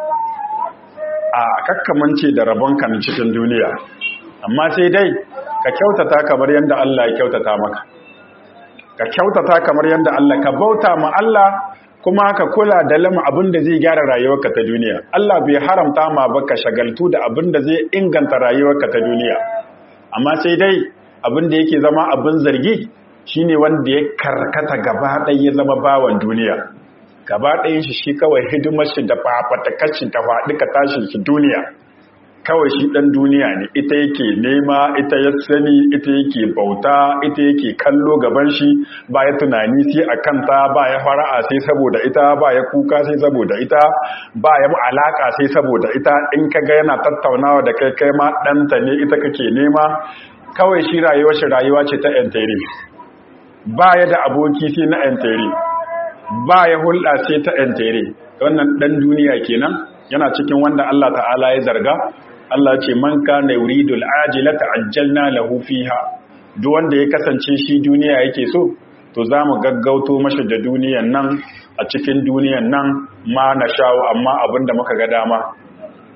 a kakkamance da rabonka na cikin duniya amma sai dai ka kyautata kamar yadda Allah ya kyautata maka ka kyautata kamar yadda Allah ka bauta ma Allah kuma ka kula da lama abin da zai gyara rayuwarka ta duniya Allah bai haramta ma ba ka shagaltu da abin da zai inganta rayuwarka ta duniya amma sai dai abin da yake zama abin zargi shine wanda ya karkata gaba ɗaya ya zama bawan duniya gaba ɗayan shi shi kawai hidimar shi da fafatakar shi ta faɗi ka tashin shi duniya kawai shi ɗan duniya ne ita yake nema ita ya sani ita yake bauta ita yake kallo gaban shi ba ya tunani sai a kanta ba ya fara'a sai saboda ita ba ya kuka sai saboda ita ba ya alaka sai saboda ita in ka ga yana tattaunawa da kai kai ma ɗanta ne ita kake nema kawai shi rayuwa shi rayuwa ce ta enteri ba ya da aboki sai na enteri ba ya hulɗa sai ta enteri wannan ɗan duniya kenan yana cikin wanda Allah ta'ala ya zarga Allah ce man kana yuridul ajilata ajjalna lahu fiha duk wanda ya kasance shi duniya yake so to zamu gaggauto mashi da duniyan nan a cikin duniyan nan ma na shawo amma abinda muka ga dama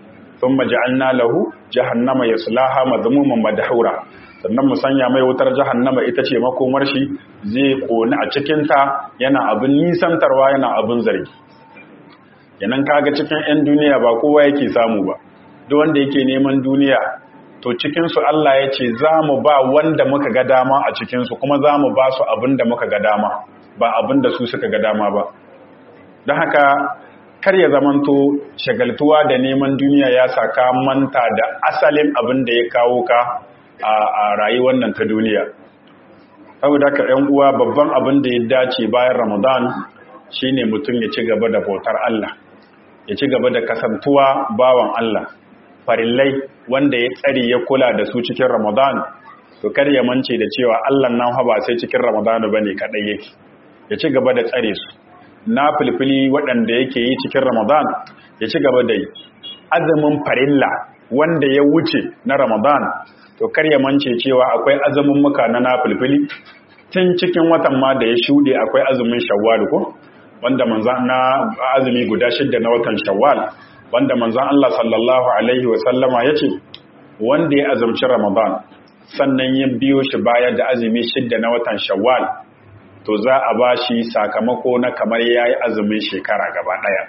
thumma ja'alna lahu jahannama yaslaha madhmuman madhura sannan mu sanya mai wutar jahannama ita ce makomar shi zai koni a cikin ta yana abin nisantarwa yana abin zargi yanan kaga cikin 'yan duniya ba kowa yake samu ba duk wanda yake neman duniya to cikinsu Allah ya ce za mu ba wanda muka ga dama a cikinsu kuma za mu ba su abin da muka ga dama ba abin da su suka ga dama ba don haka kar ya zamanto shagaltuwa da neman duniya ya saka manta da asalin abin da ya kawo ka a rayuwar nan ta duniya saboda haka 'yan uwa babban abin da ya dace bayan ramadan shine mutum ya ci gaba da bautar Allah ya ci gaba da kasantuwa bawan Allah farillai wanda ya tsari ya kula da su cikin Ramadan to kar ya mance da cewa Allah nan ha ba sai cikin Ramadan bane kadai yake ya ci gaba da tsare su na filfili waɗanda yake yi cikin Ramadan ya ci gaba da yi azumin farilla wanda ya wuce na Ramadan to kar ya mance cewa akwai azumin muka na nafilfili tun cikin watan ma da ya shuɗe akwai azumin Shawwal ko wanda manzan na azumi guda shidda na watan shawwal wanda manzan Allah sallallahu alaihi wa sallama yace wanda ya azumci ramadan sannan ya biyo shi baya da azumi shidda na watan shawwal to za a bashi sakamako na kamar yayi azumin shekara gaba daya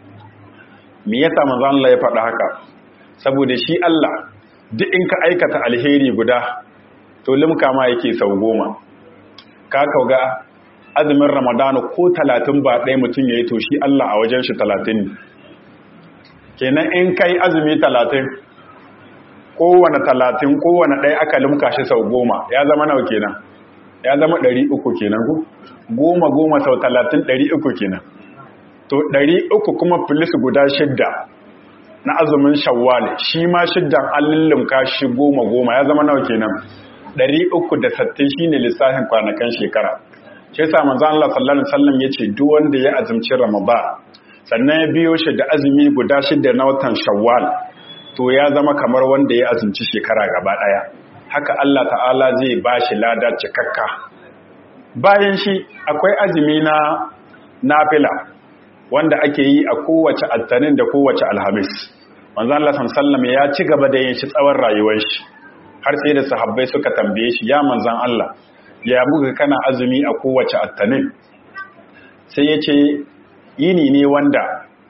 me yasa manzan Allah ya faɗa haka saboda shi Allah duk in ka aikata alheri guda to limka ma yake sau goma ka kauga azumin ramadana ko talatin ba ɗaya mutum ya yi to shi Allah a wajen shi talatin ne kenan in kai azumi talatin kowane talatin kowane ɗaya aka limka shi sau goma ya zama nawa kenan ya zama ɗari uku kenan ku goma goma sau talatin ɗari uku kenan to ɗari uku kuma filis guda shidda na azumin shawwal shi ma shiddan an lullumka shi goma goma ya zama nawa kenan ɗari uku da sattin shi ne lissafin kwanakan shekara shi yasa manzon Allah sallallahu alaihi wasallam yace duk wanda ya azumci Ramadan sannan ya biyo shi da azumi guda shida na watan Shawwal to ya zama kamar wanda ya azumci shekara gaba daya haka Allah ta'ala zai bashi lada cikakka bayan shi akwai azumi na nafila wanda ake yi a kowace attanin da kowace alhamis manzon Allah sallallahu alaihi ya ci gaba da yin shi tsawon rayuwar shi har sai da sahabbai suka tambaye shi ya manzon Allah ya buga kana azumi a kowace attanin sai ya ce yini ne wanda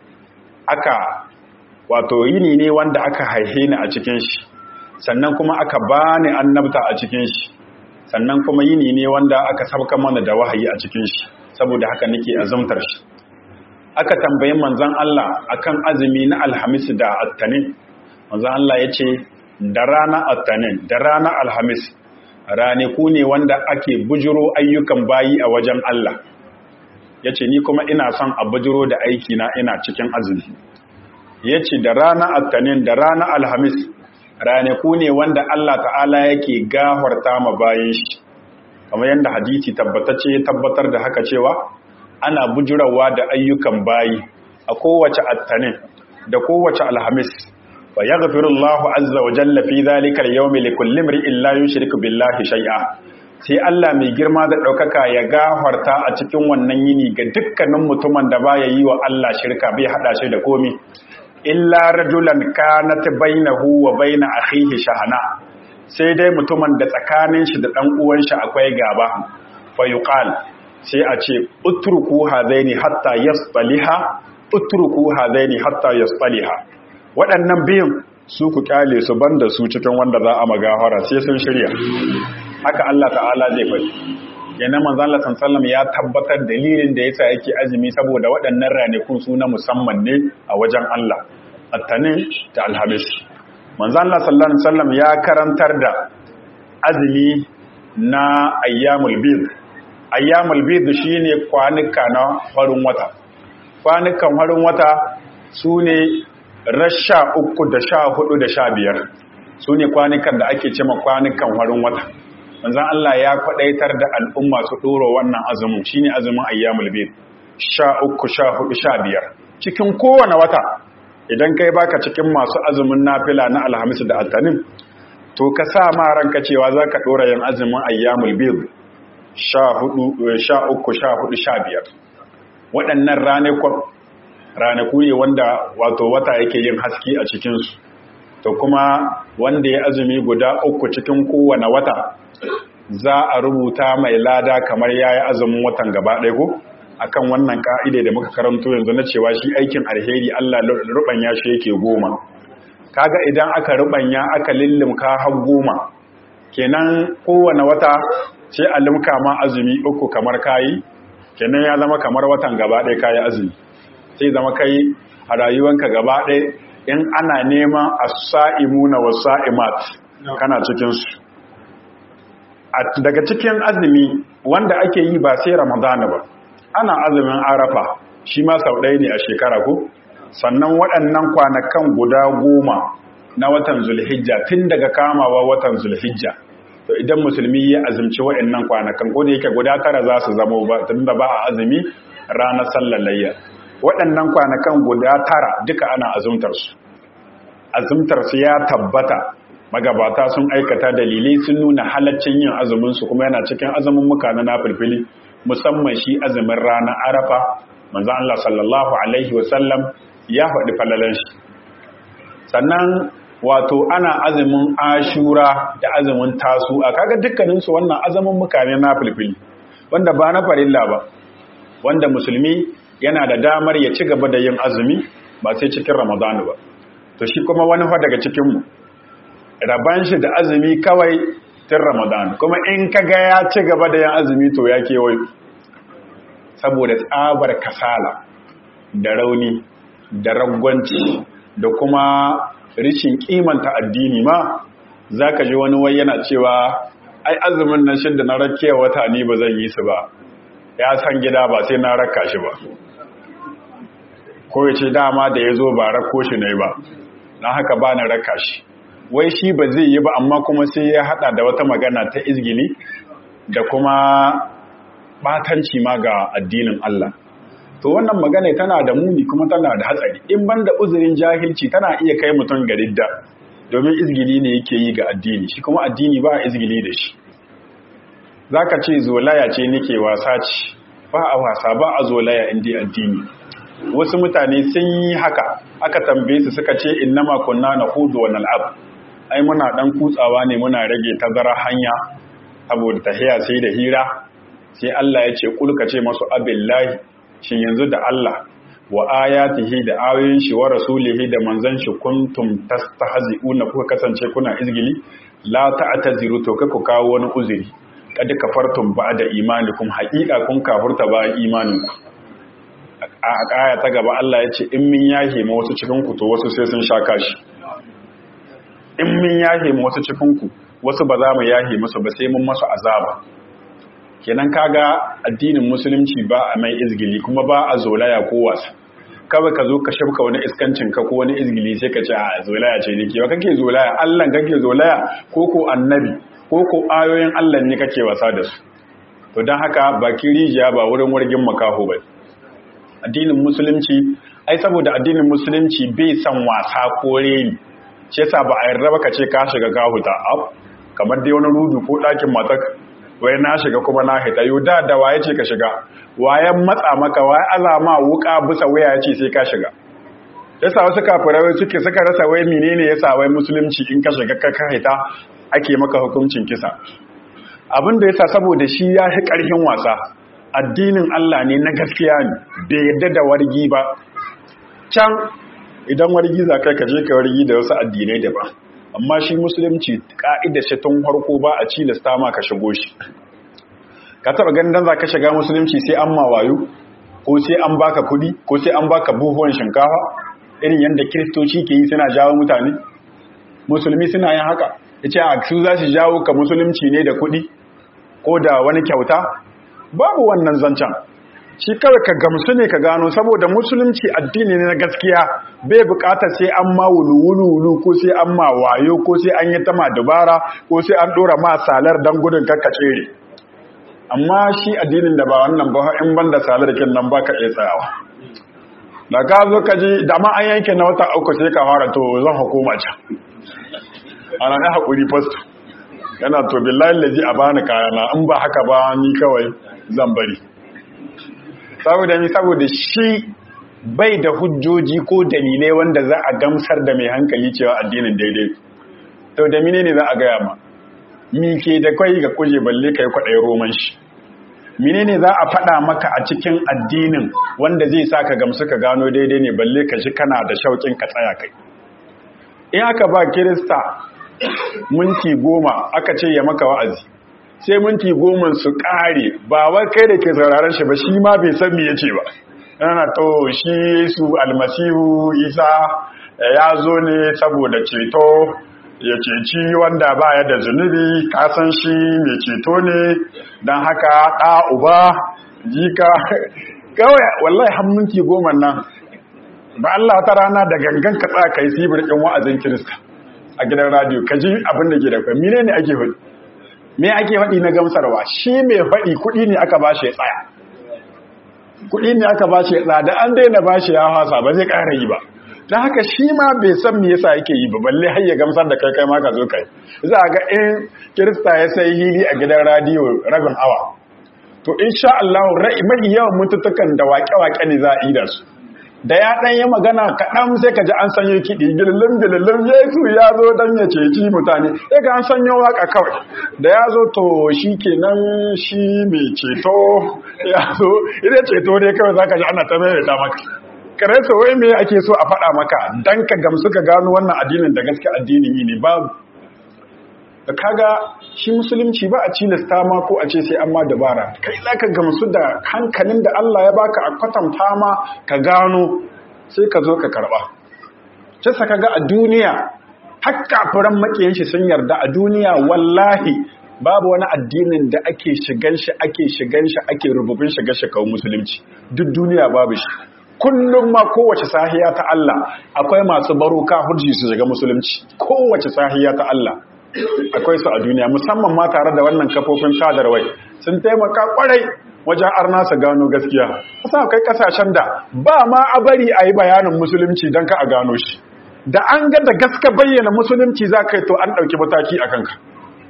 aka wato yini ne wanda aka haihe ni a cikin shi sannan kuma aka bani annabta a cikin shi sannan kuma yini ne wanda aka sabka mana da wahayi a cikin shi saboda haka nake azumtar shi aka tambayi manzon Allah akan azumi na alhamis da attanin manzon Allah ya ce da rana attanin da rana alhamis ranaku ne wanda ake bujiro ayyukan bayi a wajen Allah ya ce ni kuma ina son a bujiro da aikina ina cikin azumi ya ce da rana attanin da rana alhamis ranaku ne wanda Allah ta'ala yake gafarta ma bayan shi kamar yadda hadisi tabbatacce ya tabbatar da haka cewa ana bujirawa da ayyukan bayi a kowace attanin da kowace alhamis fa yaghfirullahu azza wa jalla fi dhalika al-yawmi likulli imrin la yushriku billahi shay'a sai Allah mai girma da daukaka ya gafarta a cikin wannan yini ga dukkanin mutumin da baya yi wa Allah shirka bai hada shi da komi illa rajulan kanat bainahu wa bain akhihi shahana sai dai mutumin da tsakanin shi da dan uwan shi akwai gaba fa yuqal sai a ce utruku hadaini hatta yasbaliha utruku hadaini hatta yasbaliha waɗannan biyun su ku kyale su banda su cikin wanda za a magahara sai sun shirya haka Allah ta'ala zai faɗi yana manzo Allah sallallahu ya tabbatar dalilin da yasa yake azumi saboda waɗannan ranakun su na musamman ne a wajen Allah attanin da alhamis manzo Allah sallallahu alaihi wasallam ya karantar da azumi na ayyamul bid ayyamul bid shine kwanuka na farin wata kwanukan farin wata sune rasha uku da sha hudu da sha biyar su ne kwanukan da ake cema kwanukan warin wata manzan Allah ya kwadaitar da al'umma su ɗoro wannan azumin shi ne azumin ayyamul bid sha uku sha hudu sha biyar cikin kowane wata idan kai baka cikin masu azumin nafila na alhamis da altanin to ka sa ma ranka cewa za ka ɗora yin azumin ayyamul bid sha uku sha hudu sha biyar waɗannan ranakun ranaku ne wanda wato wata yake yin haske a cikinsu to kuma wanda ya azumi guda uku cikin kowane wata za a rubuta mai lada kamar ya yi azumin watan gaba ɗaya ko akan wannan ka'ide da muka karanto yanzu na cewa shi aikin alheri Allah rubanya shi yake goma kaga idan aka rubanya aka lillimka har goma kenan kowane wata sai a limka ma azumi uku kamar kayi kenan ya zama kamar watan gaba ɗaya kayi azumi sai zama kai a rayuwanka gaba ɗaya in ana neman as-sa'imuna was-sa'imat kana cikin su daga cikin azumi wanda ake yi ba sai ramadana ba ana azumin arafa shi ma sau ɗaya ne a shekara ko sannan waɗannan kwanakan guda goma na watan zulhijja tun daga kamawa watan zulhijja to idan musulmi ya azumci waɗannan kwanakan ko da yake guda tara za su zama ba tun da ba a azumi ranar sallar layya waɗannan kwanakan guda tara duka ana azumtar su azumtar su ya tabbata magabata sun aikata dalilai sun nuna halaccin yin azumin su kuma yana cikin azumin muka na nafilfili musamman shi azumin ranar arafa manzo Allah sallallahu alaihi wasallam ya faɗi falalan shi sannan wato ana azumin ashura da azumin tasu a kaga dukkanin su wannan azumin muka ne nafilfili wanda ba na farilla ba wanda musulmi yana da damar ya ci gaba da yin azumi ba sai cikin ramadanu ba to shi kuma wani fa daga cikin mu raban shi da azumi kawai tun ramadan kuma in kaga ya ci gaba da yin azumi to ya kewayo saboda tsabar kasala da rauni da ragwanci da kuma rishin kimanta addini ma za ka ji wani wai yana cewa ai azumin nan shi da na rakiya wata ni ba zan yi su ba ya san gida ba sai na raka shi ba ko ya ce dama da ya zo ba rako shi ne ba na haka ba na raka shi wai shi ba zai yi ba amma kuma sai ya hada da wata magana ta izgili da kuma batanci ma ga addinin Allah to wannan magana tana da muni kuma tana da hatsari in banda uzurin jahilci tana iya kai mutum ga ridda domin izgili ne yake yi ga addini shi kuma addini ba izgili da shi zaka ce zolaya ce nake wasa ce ba a wasa ba a zolaya inda addini wasu mutane sun yi haka aka tambaye su suka ce innama kunna nahudu wa nal'ab ai muna dan kutsawa ne muna rage tazara hanya saboda tahiya sai da hira sai Allah ya ce kulka ce masu abillahi shin yanzu da Allah wa ayatihi da ayoyin shi wa rasulihi da manzon shi kuntum tastahzi'una kuka kasance kuna izgili la ta'taziru to ku kawo wani uzuri kad kafartum ba'da imanikum haqiqa kun kafurta ba imaninku a aya ta gaba Allah ya ce in min yahe ma wasu cikin ku to wasu sai sun sha kashi in min yahe ma wasu cikin ku wasu ba za mu yahe musu ba sai mun masu azaba kenan kaga addinin musulunci ba a mai izgili kuma ba a zolaya ko wasa kawai ka zo ka shafka wani iskancin ka ko wani izgili sai ka ce a zolaya ce nake ba kake zolaya Allah kake zolaya ko ko annabi ko ko ayoyin Allah ne kake wasa da su to dan haka baki rijiya ba wurin wargin makaho ba addinin musulunci ai saboda addinin musulunci bai san wasa ko reni shi yasa ba a yarda ba ka ce ka shiga ka huta kamar dai wani rudu ko ɗakin matak wai na shiga kuma na hita yau da da waye ce ka shiga wayan matsa maka waye azama wuka bisa waya ya ce sai ka shiga yasa wasu kafirai suke suka rasa wai menene yasa wai musulunci in ka shiga ka hita ake maka hukuncin kisa abin da yasa saboda shi ya fi ƙarfin wasa addinin Allah ne na gaskiya ne bai yadda da wargi ba can idan wargi za kai ka je ka wargi da wasu addinai daban amma shi musulunci ka'idar shi tun farko ba a cilasta ma ka shigo shi ka taba ganin dan za ka shiga musulunci sai an mawayo ko sai an baka kudi ko sai an baka buhuwan shinkafa irin yadda kiristoci ke yi suna jawo mutane musulmi suna yin haka ya ce a su za su jawo ka musulunci ne da kudi ko da wani kyauta babu wannan zancen shi kawai ka gamsu ne ka gano saboda musulunci addini ne na gaskiya bai bukatar sai an ma wulu-wulu ko sai an ma wayo ko sai an yi ta ma dubara ko sai an dora ma salar don gudun kakka tsere amma shi addinin da ba wannan ba in ban da salar kin nan ba ka iya tsayawa da ka zo ka ji da ma an yanke na wata uku sai ka fara to zan hukuma can ana na haƙuri fasto yana to billahi lazi a bani kayana in ba haka ba ni kawai zan bari saboda ni saboda shi bai da hujjoji ko dalilai wanda za a gamsar da mai hankali cewa addinin daidai to da mine ne za a gaya ma mi ke da kwai ga kuje balle kai kwaɗayi roman shi mine ne za a faɗa maka a cikin addinin wanda zai sa ka gamsu ka gano daidai ne balle ka shi kana da shauƙin ka tsaya kai in aka ba kirista minti goma aka ce ya maka wa'azi sai minti goma su ƙare ba wai kai da ke sauraron shi ba shi ma bai san me yace ba yana to shi Yesu almasihu Isa ya zo ne saboda ceto ya ceci wanda baya da zunubi kasan shi mai ceto ne don haka ɗa uba jika kawai wallahi hamminti goma nan ba Allah ta rana da gangan ka tsaka yi sibir ɗin wa'azin kirista a gidan radio ka ji abin da ke da kwami ne ake faɗi me ake faɗi na gamsarwa shi mai faɗi kuɗi ne aka ba shi ya tsaya kuɗi ne aka ba shi ya tsaya da an daina ba shi ya hasa ba zai ƙara yi ba don haka shi ma bai san me yasa yake yi ba balle har ya gamsar da kai kai ma ka zo kai za ga in kirista ya sai hili a gidan radiyo rabin awa to insha Allah mahi yawan mututukan da waƙe-waƙe ne za a yi da su da ya ɗan yi magana kaɗan sai ka ji an sanyo kiɗi gililin gililin yesu ya zo don ya ceci mutane sai ka an sanyo waka kawai da ya zo to shi kenan shi mai ceto ya zo idan ceto ne kawai za ka ji ana ta maimaita maka kare so wai me ake so a faɗa maka dan ka gamsu ka gano wannan addinin da gaske addinin yi ne babu da kaga shi musulunci ba a cilasta ma ko a ce sai an ma dabara kai za ka gamsu da hankalin da Allah ya baka a kwatanta ma ka gano sai ka zo ka karɓa ce sa kaga a duniya har kafiran makiyan shi sun yarda a duniya wallahi babu wani addinin da ake shigan shi ake shigan shi ake rububin shiga shi kawo musulunci duk duniya babu shi kullum ma kowace sahiya ta Allah akwai masu baruka hujji su shiga musulunci kowace sahiya ta Allah akwai su a duniya musamman ma tare da wannan kafofin sadarwai sun taimaka kwarai wajen arna su gano gaskiya kusa akwai kasashen da ba ma a bari a yi bayanin musulunci don ka a gano shi da an ga da gaska bayyana musulunci za ka yi to an ɗauki mataki a kanka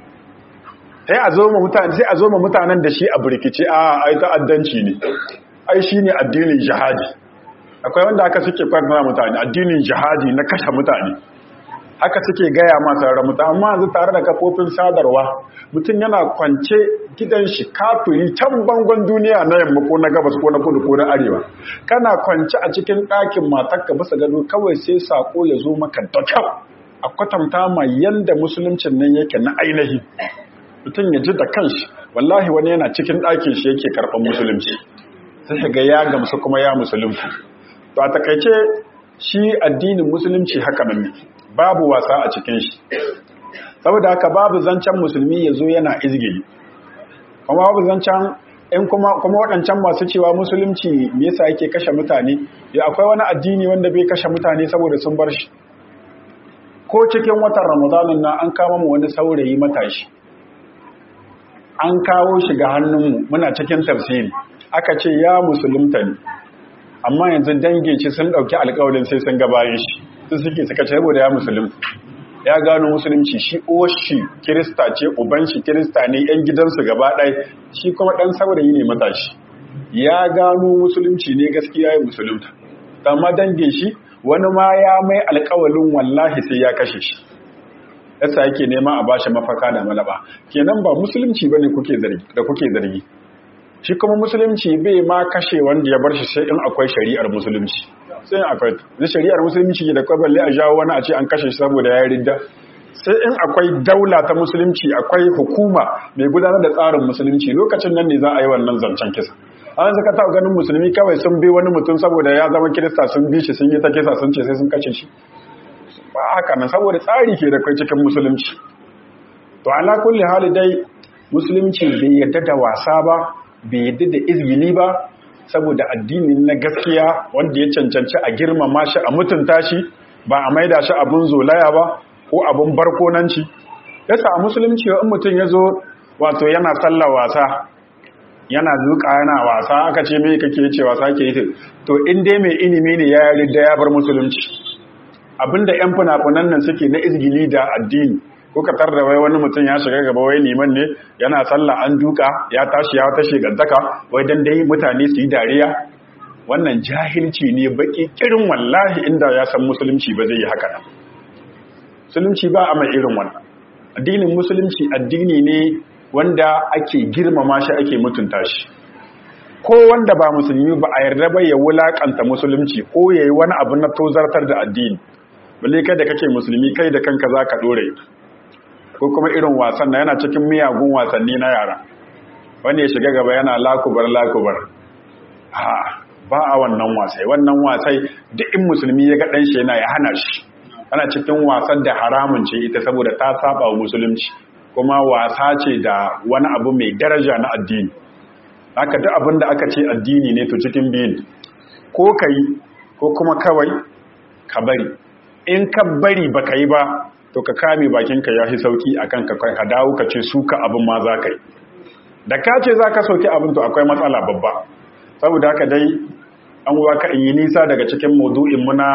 sai a zo ma mutanen da shi a birkice a ai ta'addanci ne ai shi ne addinin jihadi akwai wanda aka suke kwarna mutane addinin jihadi na kashe mutane haka suke gaya masu ramuta amma yanzu tare da kafofin sadarwa mutum yana kwance gidan shi kafiri can bangon duniya na yamma ko na gabas ko na kudu ko na arewa kana kwance a cikin ɗakin matarka bisa gado kawai sai sako ya zo maka da kyau a kwatanta ma yanda musuluncin nan yake na ainihi mutum ya ji da kanshi wallahi wani yana cikin ɗakin shi yake karɓar musulunci sai ga ya gamsu kuma ya musulunci to a takaice shi addinin musulunci haka nan ne babu wasa a cikin shi saboda haka babu zancen musulmi ya zo yana izgili kuma babu zancen in kuma kuma waɗancan masu cewa musulunci me yasa yake kashe mutane ya akwai wani addini wanda bai kashe mutane saboda sun bar shi ko cikin watan ramadanin na an kama mu wani saurayi matashi an kawo shi ga hannunmu muna cikin tafsiri aka ce ya musulunta ne amma yanzu dangin shi sun ɗauki alƙawarin sai sun gabayin shi su suke suka ce saboda ya musulunta ya gano musulunci shi oshi kirista ce uban shi kirista ne yan gidansu gaba ɗaya shi kuma ɗan saurayi ne matashi ya gano musulunci ne gaskiya ya musulunta amma dangin shi wani ma ya mai alƙawalin wallahi sai ya kashe shi yasa yake nema a bashi mafaka da malaba kenan ba musulunci bane kuke zargi da kuke zargi shi kuma musulunci bai ma kashe wanda ya bar shi sai in akwai shari'ar musulunci sai akwai da shari'ar musulunci da kwa balle a jawo wani a ce an kashe shi saboda ya ridda sai in akwai daula ta musulunci akwai hukuma mai gudanar da tsarin musulunci lokacin nan ne za a yi wannan zancen kisa an zaka ta ganin musulmi kawai sun bi wani mutum saboda ya zama kirista sun bi shi sun yi ta kisa sun ce sai sun kashe shi ba haka nan saboda tsari ke da kai cikin musulunci to ala kulli hali dai musulunci bai yadda da wasa ba bai yadda da izgili ba saboda addinin na gaskiya wanda ya cancanci a girmama shi a mutunta shi ba a maida shi abun zolaya ba ko abun barkonanci yasa a musulunci in mutum ya zo wato yana sallar wasa yana zuƙa yana wasa aka ce mai kake ce wasa ke yi to in dai mai ilimi ne ya yarda ya bar musulunci abinda yan funafunan nan suke na izgili da addini ko ka tar da wai wani mutum ya shiga gaba wai liman ne yana sallah an duka ya tashi ya tashi gantaka wai dan dai mutane su yi dariya wannan jahilci ne baki kirin wallahi inda ya san musulunci ba zai yi haka nan musulunci ba a mai irin wannan addinin musulunci addini ne wanda ake girmama shi ake mutunta shi ko wanda ba musulmi ba a yarda ba ya wulakanta musulunci ko ya yi wani abu na tozartar da addini balle kai da kake musulmi kai da kanka za ka ɗore ko kuma irin wasan na yana cikin miyagun wasanni na yara wanda ya shiga gaba yana lakubar lakubar ha ba a wannan wasai wannan wasai duk in musulmi ya ga ɗan shi yana ya hana shi ana cikin wasan da haramun ce ita saboda ta saba wa musulunci kuma wasa ce da wani abu mai daraja na addini haka duk abin da aka ce addini ne to cikin biyun ko ka yi ko kuma kawai ka bari in ka bari ba ka yi ba to ka kame bakinka ya fi sauki a kan ka dawo ka ce suka abin ma za ka yi da ka ce za ka sauki abin to akwai matsala babba saboda haka dai an ka in yi nisa daga cikin maudu'in muna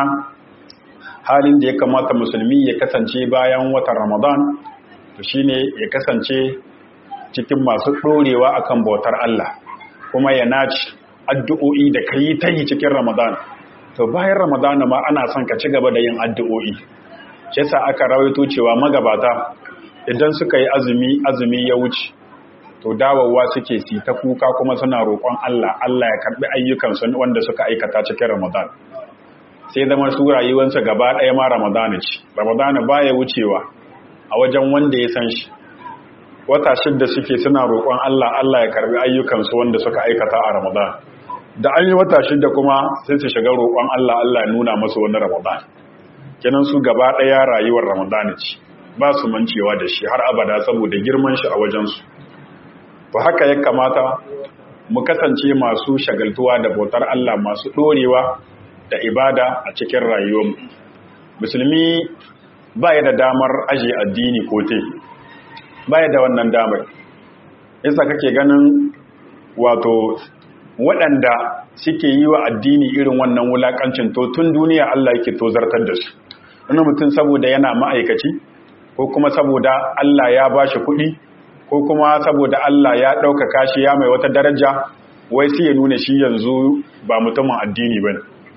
halin da ya kamata musulmi ya kasance bayan watan ramadan to shine ya kasance cikin masu ɗorewa akan bautar Allah kuma ya naci addu'o'i da ka yi ta yi cikin ramadan to bayan ramadan ma ana son ka ci gaba da yin addu'o'i shi sa aka rawaito cewa magabata idan suka yi azumi azumi ya wuce to dawowa suke si ta kuka kuma suna roƙon Allah Allah ya karɓi ayyukansu wanda suka aikata cikin ramadan sai zama su rayuwarsa gaba ɗaya ma ramadana ce ramadana baya wucewa a wajen wanda ya san shi wata shidda suke suna roƙon Allah Allah ya karbi ayyukansu wanda suka aikata a ramadan da an yi wata shidda kuma sai su shiga roƙon Allah Allah ya nuna masu wani ramadan kenan su gaba ɗaya rayuwar ramadana ce ba su mancewa da shi har abada saboda girman shi a wajensu to haka ya kamata mu kasance masu shagaltuwa da bautar Allah masu ɗorewa da ibada a cikin rayuwarmu musulmi ba ya da damar aje addini ko te ba ya da wannan damar yasa kake ganin wato waɗanda suke yi wa addini irin wannan wulaƙancin to tun duniya Allah yake tozartar da su wani mutum saboda yana ma'aikaci ko kuma saboda Allah ya ba shi kuɗi ko kuma saboda Allah ya ɗaukaka shi ya mai wata daraja wai sai ya nuna shi yanzu ba mutumin addini ba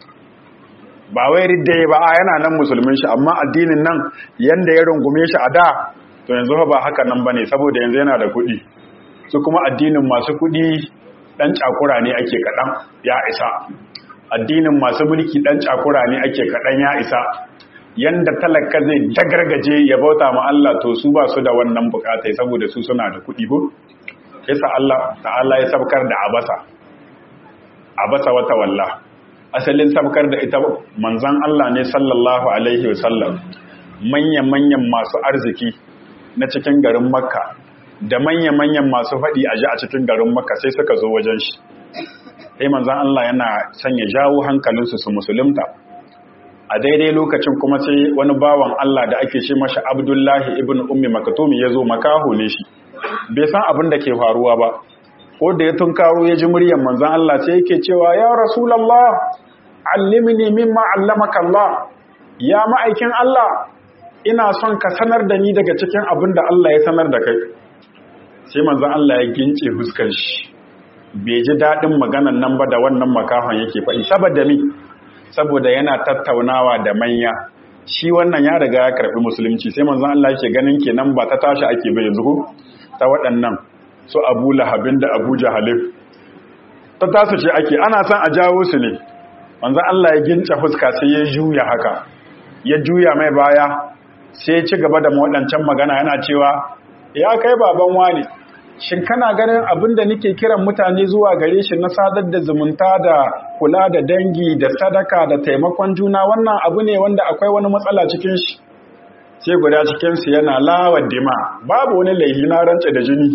ba wai ridda ba a yana nan musulmin shi amma addinin nan yanda ya rungume shi a da to yanzu ba haka nan bane saboda yanzu yana da kuɗi su kuma addinin masu kuɗi dan cakura ne ake kaɗan ya isa addinin masu mulki dan cakura ne ake kaɗan ya isa yanda talaka zai dagargaje ya bauta ma Allah to su ba su da wannan bukatai saboda su suna da kuɗi ko yasa Allah ta'ala ya sabkar da abasa abasa wata wallah asalin sabkar da ita manzan Allah ne sallallahu alaihi wasallam manya-manyan masu arziki na cikin garin makka da manya-manyan masu faɗi a ji a cikin garin makka sai suka zo wajen shi sai manzan Allah yana sanya jawo hankalinsu su musulunta a daidai lokacin kuma sai wani bawan Allah da ake ce mashi abdullahi ibn ummi makatumi ya zo makaho ne shi bai san abin da ke faruwa ba ko da ya tunkaro ya ji muryar manzan Allah sai yake cewa ya rasulallah allimni mimma allamaka Allah ya ma'aikin Allah ina son ka sanar da ni daga cikin abin da Allah ya sanar da kai sai manzan Allah ya gince huskar shi bai ji daɗin maganan nan ba da wannan makahon yake faɗi saboda mi saboda yana tattaunawa da manya shi wannan ya riga ya karɓi musulunci sai manzan Allah yake ganin kenan ba ta tashi ake bai yanzu ta waɗannan su abu lahabin da abu jahalif ta tasu ce ake ana son a jawo su ne wanzan Allah ya gince fuska sai ya juya haka ya juya mai baya sai ya ci gaba da waɗancan magana yana cewa ya kai baban wani shin kana ganin abin da nake kiran mutane zuwa gare shi na sadar da zumunta da kula da dangi da sadaka da taimakon juna wannan abu ne wanda akwai wani matsala cikin shi sai guda cikinsu yana lawa dima babu wani laifi na rance da jini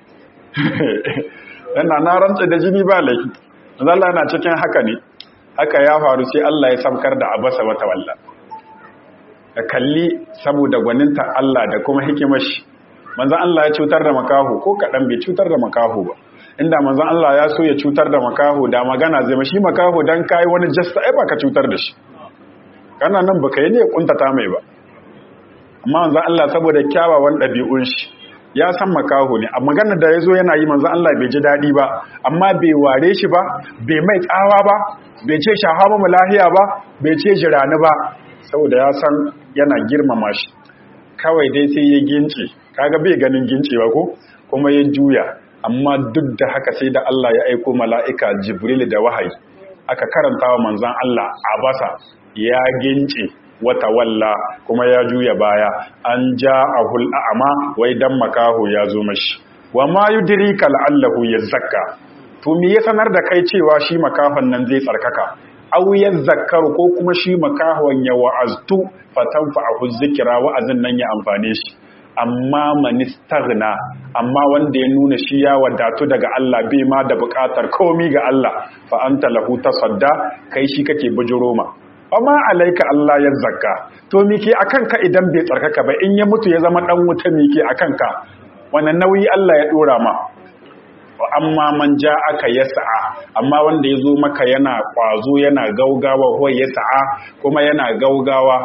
yana na rantsa da jini ba laifi Allah na cikin haka ne haka ya faru sai Allah ya samkar da abasa wata walla ka kalli saboda gwaninta Allah da kuma hikimar shi manzon Allah ya cutar da makaho ko kadan bai cutar da makaho ba inda manzon Allah ya so ya cutar da makaho da magana zai mashi makaho dan kai wani jasta ai baka cutar da shi kana nan baka yi ne kuntata mai ba amma manzon Allah saboda kyawawan ɗabi'un shi ya san makaho ne a maganar da ya zo yana yi manzan Allah bai ji daɗi ba amma bai ware shi ba bai mai tsawa ba bai ce shahama mu lahiya ba bai ce jirani ba saboda ya san yana girmama shi kawai dai sai ya gince kaga bai ganin gincewa ko kuma ya juya amma duk da haka sai da Allah ya aiko mala'ika Jibril da wahayi aka karanta wa manzan Allah a basa ya gince wata walla kuma ya juya baya an ja a hul'a'ama wai dan makaho ya zo mashi wa ma yudrika la'allahu yazakka to me ya sanar da kai cewa shi makahon nan zai tsarkaka aw yazakkaru ko kuma shi makahon ya wa'aztu fatanfa'ahu zikra wa'azin nan ya amfane shi amma manistaghna amma wanda ya nuna shi ya wadatu daga Allah bai ma da bukatar komi ga Allah fa anta lahu tasadda kai shi kake bujuro ma amma alaika Allah ya zakka to mike akan ka idan bai tsarkaka ba in ya mutu ya zama dan wuta mike akan ka wannan nauyi Allah ya dora ma amma man ja aka ya sa'a amma wanda ya zo maka yana kwazo yana gaugawa huwa ya sa'a kuma yana gaugawa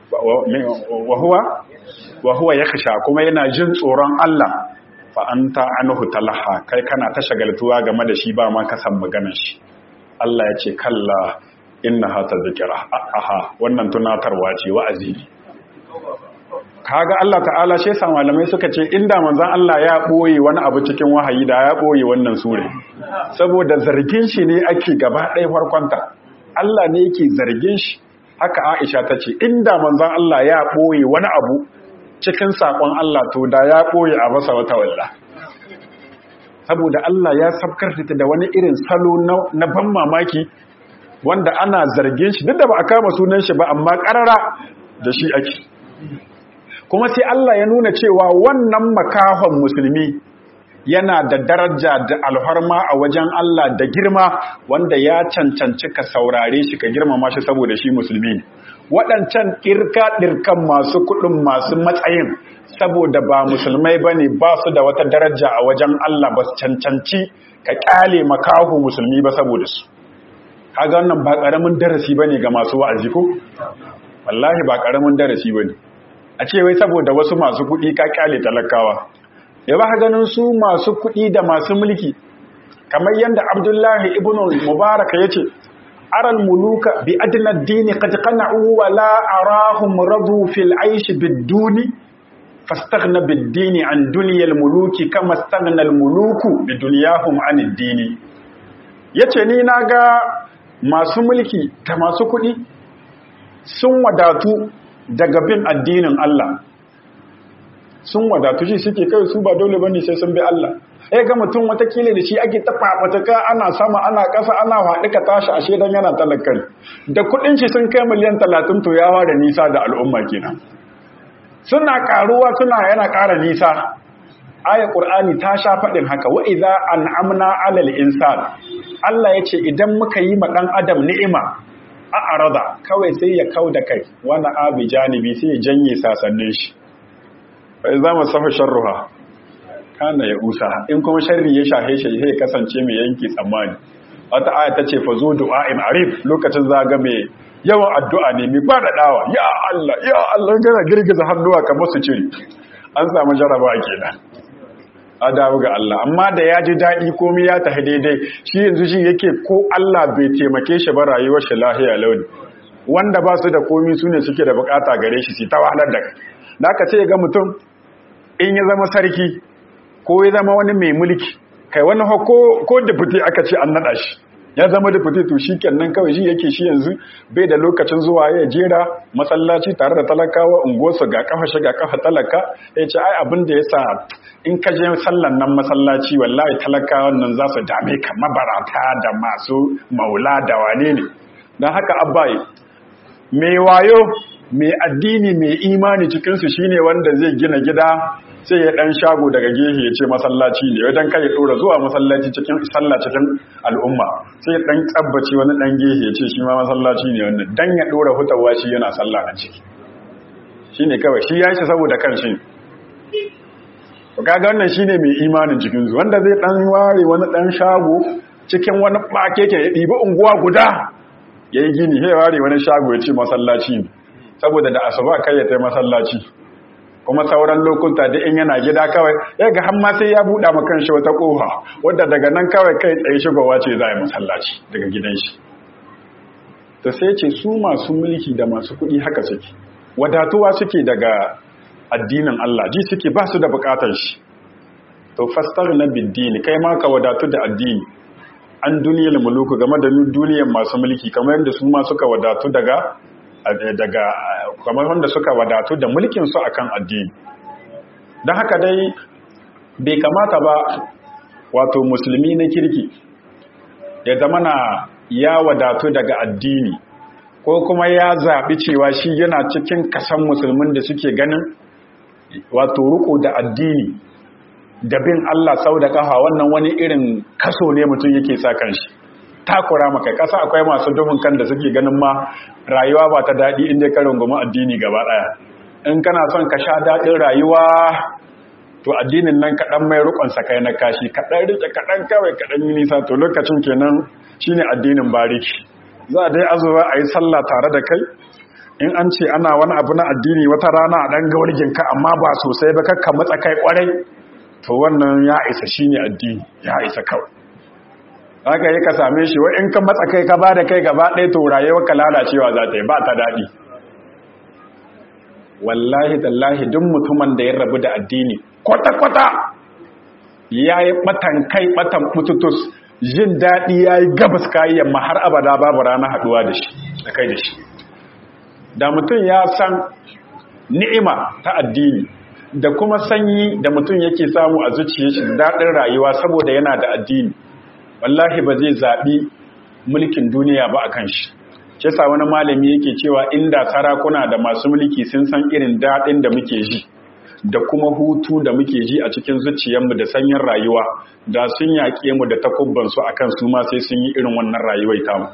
wa huwa wa huwa yakhsha kuma yana jin tsoron Allah fa anta anhu talaha kai kana ta shagaltuwa game da shi ba ma ka san maganar shi Allah ya ce kalla innaha tazkira aha wannan tunatarwa ce wa'azi ne kaga Allah ta'ala shi yasa malamai suka ce inda manzon Allah ya boye wani abu cikin wahayi da ya boye wannan sure saboda zargin shi ne ake gaba ɗaya farkonta Allah ne yake zargin shi haka Aisha ta ce inda manzon Allah ya boye wani abu cikin sakon Allah to da ya boye a masa wata walla saboda Allah ya sabkar da wani irin salo na ban mamaki wanda ana zargin shi duk da ba a kama sunan shi ba amma karara da shi ake kuma sai Allah ya nuna cewa wannan makahon musulmi yana da daraja da alharma a wajen Allah da girma wanda ya cancanci ka saurare shi ka girmama shi saboda shi musulmi ne waɗancan ɗirka-ɗirkan masu kuɗin masu matsayin saboda ba musulmai ba ne ba su da wata daraja a wajen Allah ba su cancanci ka ƙyale makahu musulmi ba saboda su kaga wannan ba ƙaramin darasi ba ne ga masu wa'azi ko wallahi ba ƙaramin darasi ba ne a ce wai saboda wasu masu kuɗi ka ƙyale talakawa ya ba ganin su masu kuɗi da masu mulki kamar yadda abdullahi ibn mubarak ya ce aral muluka bi adna dini qad qana'u wa la arahum radu fil aish bid duni fastaghna bid dini an dunya al muluki kama staghna al muluku bi dunyahum an ad dini yace ni naga masu mulki da masu kuɗi sun wadatu daga bin addinin Allah sun wadatu shi suke kai su ba dole bane sai sun bi Allah eh ga mutum watakila da shi ake tafa wataka ana sama ana ƙasa ana haɗu ka tashi ashe dan yana talakan da kuɗin shi sun kai miliyan talatin to ya da nisa da al'umma kenan suna karuwa suna yana ƙara nisa ayat qur'ani ta sha faɗin haka wa idza an'amna 'alal insan Allah yace idan muka yi ma dan adam ni'ima a arada kawai sai ya kauda kai wani abi janibi sai ya janye sasannin shi bai za mu safa sharruha kana ya usa in kuma sharri ya shahe shi sai kasance mai yanki tsammani wata aya ta ce fa zo du'a'in arif lokacin zaga mai yawan addu'a ne mai ba dawa ya Allah ya Allah gana girgiza hannuwa kamar su cire an samu jaraba kenan adawu ga Allah amma da ya ji daɗi komai ya tafi daidai shi yanzu shi yake ko Allah bai taimake shi ba rayuwar shi lahiya launi wanda ba su da komai su ne suke da bukata gare shi su ta wahalar da kai da aka ce ga mutum in ya zama sarki ko ya zama wani mai mulki kai wani ko deputy aka ce an nada shi ya zama deputy to shi kenan kawai shi yake shi yanzu bai da lokacin zuwa ya jera masallaci tare da talakawa unguwarsa ga kafa shi ga kafa talaka ya ce ai abin da ya sa in ka je sallan nan masallaci wallahi talakawan nan za su dame ka mabarata da masu maula da wane ne don haka abbai mai wayo mai addini mai imani cikinsu shine wanda zai gina gida sai ya dan shago daga gehe ya ce masallaci ne wajen kai ya dora zuwa masallaci cikin sallah cikin al'umma sai ya dan tsabbace wani dan gehe ya ce shi ma masallaci ne wannan dan ya dora hutawa shi yana sallah a ciki shine kawai shi ya shi saboda kanshi kaga wannan shine mai imanin cikin su wanda zai dan ware wani dan shago cikin wani bakeke ya dibi unguwa guda yayi gini sai ware wani shago ya ce masallaci ne saboda da asuba kai ya tai masallaci kuma sauran lokuta da in yana gida kawai ya ga hamma sai ya buɗa ma kanshi wata ƙofa wadda daga nan kawai kai tsaye shigowa ce za a yi masallaci daga gidan shi to sai ce su masu mulki da masu kuɗi haka suke wadatuwa suke daga addinin Allah ji suke ba su da buƙatar shi to fastar na biddini kai ma ka wadatu da addini an duniyar muluku game da duniyar masu mulki kamar yadda su ma suka wadatu daga daga kamar wanda suka wadatu da mulkin su akan addini don haka dai bai kamata ba wato musulmi na kirki ya zama na ya wadatu daga addini ko kuma ya zaɓi cewa shi yana cikin kasan musulmin da suke ganin wato riko da addini da bin Allah sau da kafa wannan wani irin kaso ne mutum yake sa kanshi takura maka kasa akwai masu duhun kan da suke ganin ma rayuwa ba ta daɗi inda ka rungumi addini gaba ɗaya in kana son ka sha daɗin rayuwa to addinin nan kaɗan mai rukon sakai na kashi kaɗan rike kaɗan kawai kaɗan yi nisa to lokacin kenan shine addinin bariki za a dai azuwa a yi sallah tare da kai in an ce ana wani abu na addini wata rana a ɗan gawarginka amma ba sosai ba kakka matsa kai ƙwarai to wannan ya isa shi ne addini ya isa kawai haka yi ka same shi in ka matsa kai ka ba da kai gaba ɗaya to rayuwar ka lalacewa za ta yi ba ta daɗi wallahi tallahi duk mutumin da ya rabu da addini kwata-kwata ya yi ɓatan kai ɓatan mututus jin daɗi ya yi gabas kayi yamma har abada babu rana haɗuwa da shi da kai da shi da mutum ya san ni'ima ta addini da kuma sanyi da mutum yake samu a zuciya shi daɗin rayuwa saboda yana da addini wallahi ba zai zaɓi mulkin duniya ba a kan shi shi sa wani malami yake cewa inda sarakuna da masu mulki sun san irin daɗin da muke ji da kuma hutu da muke ji a cikin zuciyarmu da sanyin rayuwa da sun yaƙe mu da takubbansu a kan su ma sai sun yi irin wannan rayuwai tamu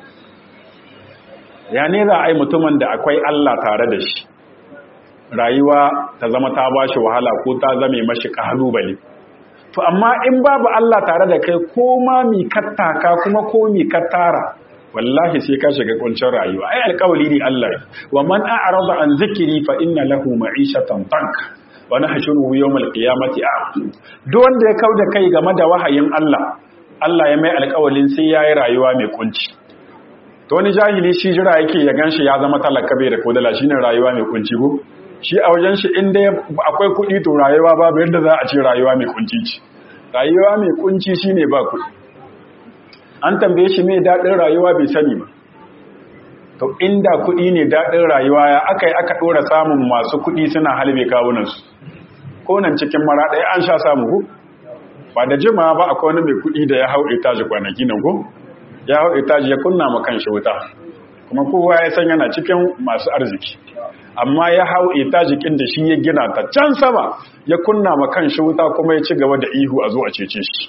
ya ne za a yi mutumin da akwai Allah tare da shi rayuwa ta zama ta ba shi wahala ko ta zame mashi kalubale to amma in babu Allah tare da kai ko ma mi kattaka kuma ko mi kattara wallahi sai ka shiga kuncin rayuwa ai alƙawli ne Allah wa man a'rada an zikri fa inna lahu ma'ishatan tank wa nahshuruhu yawmal qiyamati a'ma duk wanda ya kauda kai game da wahayin Allah Allah ya mai alƙawalin sai yayi rayuwa mai kunci to wani jahili shi jira yake ya ganshi ya zama talaka bai da kodala shine rayuwa mai kunci ko shi a wajen shi inda akwai kuɗi to rayuwa babu yadda za a ce rayuwa mai kunci ce rayuwa mai kunci shine ba kuɗi an tambaye shi mai daɗin rayuwa bai sani ba to inda kuɗi ne daɗin rayuwa ya aka yi aka ɗora samun masu kuɗi suna halbe kawunansu ko nan cikin mara ɗaya an sha samu ko ba da jima ba akwai wani mai kuɗi da ya hau itaji kwanaki nan ko ya hau itaji ya kunna ma kan shi wuta kuma kowa ya san yana cikin masu arziki amma ya hau itajikin da shi ya gina ta can sama ya kunna ma kan shi wuta kuma ya ci gaba da ihu a zo a cece shi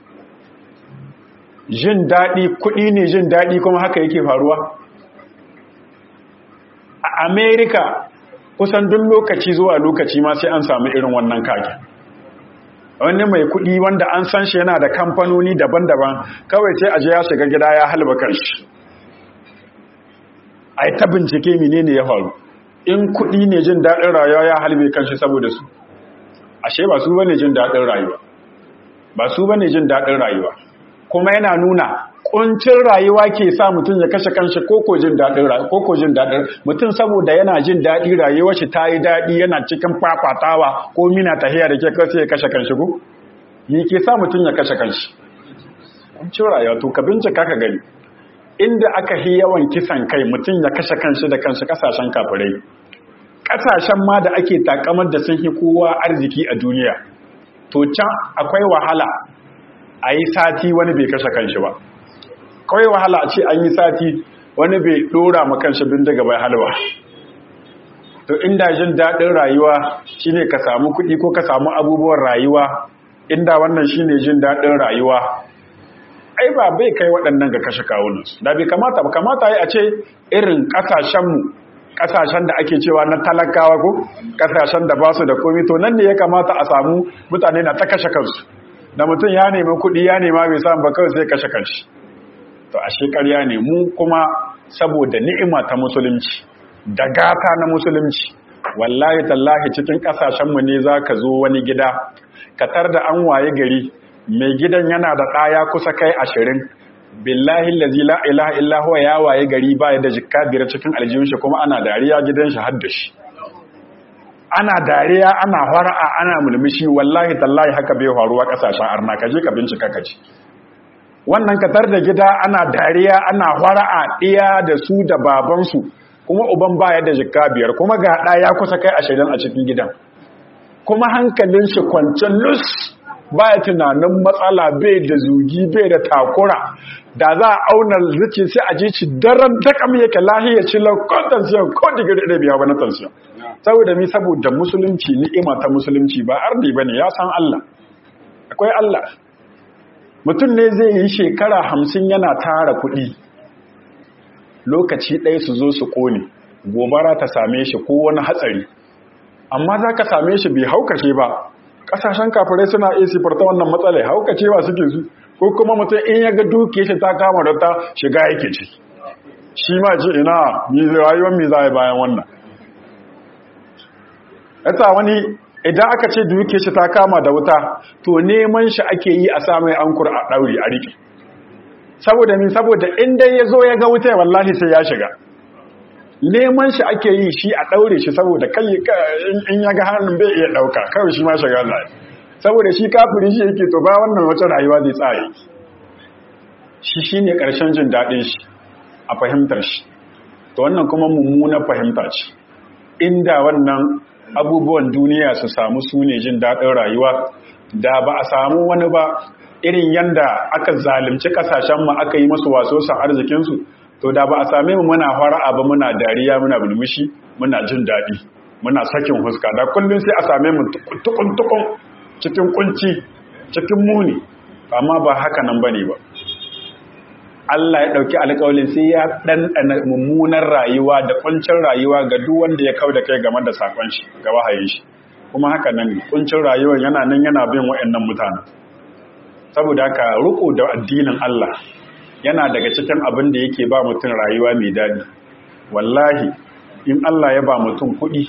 jin daɗi kuɗi ne jin daɗi kuma haka yake faruwa a amerika kusan duk lokaci zuwa lokaci ma sai an samu irin wannan kage wani mai kuɗi wanda an san shi yana da kamfanoni daban-daban kawai sai aje ya shiga gida ya halba kanshi a ta bincike menene ya faru in kuɗi ne jin daɗin rayuwa ya halbe kanshi saboda su ashe ba su bane jin daɗin rayuwa ba su bane jin daɗin rayuwa kuma yana nuna kuncin rayuwa ke sa mutum ya kashe kanshi koko jin daɗin rayuwa koko jin daɗin mutum saboda yana jin daɗi rayuwar shi ta yi daɗi yana cikin fafatawa ko mina tahiya da ke kai ya kashe kanshi ko me ke sa mutum ya kashe kanshi kuncin rayuwa to ka bincika ka gani inda aka yi yawan kisan kai mutum ya kashe kanshi da kanshi kasashen kafirai kasashen ma da ake takamar da sun fi kowa arziki a duniya to can akwai wahala a yi sati wani bai kashe kanshi ba kawai wahala a ce an yi sati wani bai dora ma kanshi bindiga bai halwa to inda jin daɗin rayuwa shine ka samu kuɗi ko ka samu abubuwan rayuwa inda wannan shine jin daɗin rayuwa ai ba bai kai waɗannan ga kashe kawunansu da bai kamata ba kamata yi a ce irin ƙasashenmu ƙasashen da ake cewa na talakawa ko ƙasashen da ba su da komi to nan ne ya kamata a samu mutane na ta kashe kansu da mutum ya nemi kuɗi ya nema bai samu ba kawai sai kashe kanshi to a shekarya ne mu kuma saboda ni'ima ta musulunci da gata na musulunci wallahi tallahi cikin kasashenmu ne za ka zo wani gida ka tar da an waye gari mai gidan yana da ɗaya kusa kai ashirin billahi lazi la ilaha illa huwa ya waye gari baya da jikka biyar cikin aljihun shi kuma ana dariya gidan shi har da shi ana dariya ana fara'a ana mulmushi wallahi tallahi haka bai faruwa kasashen arna kaje ka bincika ka ci wannan katar da gida ana dariya ana fara'a ɗiya da su da babansu kuma uban baya da jikka biyar kuma ga ɗa ya kusa kai ashirin a cikin gidan kuma hankalin shi kwancin lus baya tunanin matsala bai da zugi bai da takura da za a auna zuci sai a ji ci daren takam yake lahiya ci laukon tansiyon ko digiri da biya wani tansiyon saboda mi saboda musulunci ni'ima ta musulunci ba arni ba ne ya san Allah akwai Allah mutum ne zai yi shekara hamsin yana tara kuɗi lokaci ɗaya su zo su ƙone gobara ta same shi ko wani hatsari amma za ka same shi bai haukace ba ƙasashen kafirai suna iya sifarta wannan matsalai haukace ba suke su ko kuma mutum in ya ga duke shi ta kama da ta shiga yake ci shi ma ce ina rayuwar mi za a bayan wannan yasa wani idan aka ce duke shi ta kama da wuta to neman shi ake yi a samun ankur a ɗauri a riƙe saboda min saboda inda ya zo ya ga wuta wallahi sai ya shiga neman shi ake yi shi a ɗaure shi saboda kai in ya ga hannun bai iya ɗauka kawai shi ma shiga zai saboda shi kafiri shi yake to ba wannan wata rayuwa zai tsaye shi shi ne ƙarshen jin daɗin shi a fahimtar shi to wannan kuma mummunar fahimta ce inda wannan abubuwan duniya su samu su ne jin daɗin rayuwa da ba a samu wani ba irin yanda aka zalimci kasashen mu aka yi masu waso san arzikinsu to da ba a same mu muna fara'a ba muna dariya muna bulmushi muna jin daɗi muna sakin huska da kullum sai a same mu tukun tukun cikin kunci cikin muni amma ba haka nan bane ba Allah ya ɗauki alƙawalin sai ya ɗanɗana mummunar rayuwa da kuncin rayuwa ga duk wanda ya kau da kai game da sakon shi ga wahayin shi kuma haka nan kuncin rayuwar yana nan yana bin waɗannan mutane saboda haka riko da addinin Allah yana daga cikin abin da yake ba mutum rayuwa mai daɗi wallahi in Allah ya ba mutum kuɗi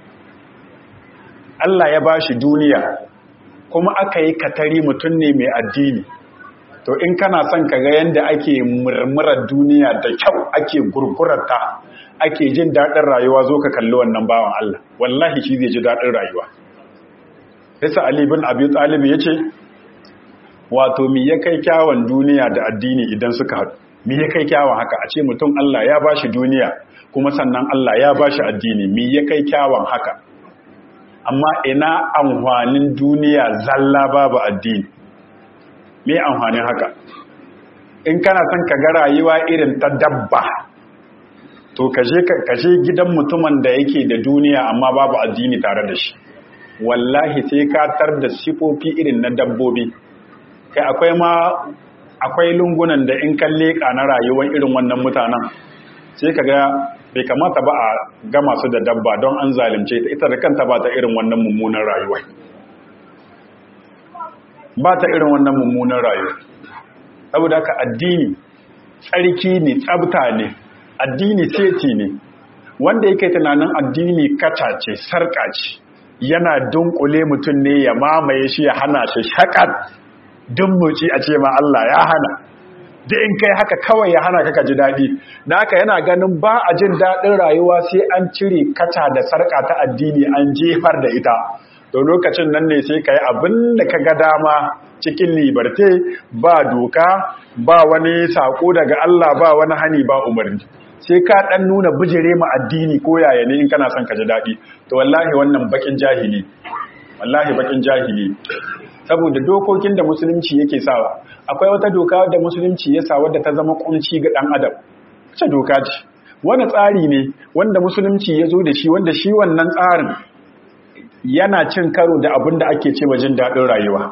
Allah ya ba shi duniya kuma aka yi katari mutum ne mai addini to in kana son ka ga yadda ake murmurar duniya da kyau ake gurgurarta ake jin daɗin rayuwa zo ka kalli wannan bawan Allah wallahi shi zai ji daɗin rayuwa Isa Ali bin Abi Talib ya ce wato mi ya kai kyawun duniya da addini idan suka haɗu mi ya kai kyawun haka a ce mutum Allah ya bashi duniya kuma sannan Allah ya bashi addini mi ya kai kyawun haka amma ina amfanin duniya zalla babu addini me amfanin haka in kana son ka ga rayuwa irin ta dabba to kaje kaje gidan mutumin da yake da duniya amma babu addini tare da shi wallahi sai ka tar da sifofi irin na dabbobi kai akwai ma akwai lungunan da in kan leƙa na rayuwar irin wannan mutanen sai ka ga bai kamata ba a gama su da dabba don an zalimce ta ita da kanta ba ta irin wannan mummunan rayuwa ba ta irin wannan mummunan rayuwa saboda haka addini tsarki ne tsabta ne addini seti ne wanda yake tunanin addini kaca ce sarƙa ce yana dunkule mutum ne ya mamaye shi ya hana shi shakat dummuci a ce ma Allah ya hana da in kai haka kawai ya hana kaka ji daɗi da haka yana ganin ba a jin daɗin rayuwa sai an cire kata da sarƙa ta addini an jefar da ita to lokacin nan ne sai ka yi abin da ka ga dama cikin libarte ba doka ba wani saƙo daga Allah ba wani hani ba umarni sai ka ɗan nuna bijire ma addini ko yaya ne in kana son ka ji daɗi to wallahi wannan bakin jahili wallahi bakin jahili saboda dokokin da musulunci yake sawa akwai wata doka da musulunci ya sa wadda ta zama kunci ga dan adam ce doka ce wani tsari ne wanda musulunci ya zo da shi wanda shi wannan tsarin yana cin karo da abin da ake ce jin daɗin rayuwa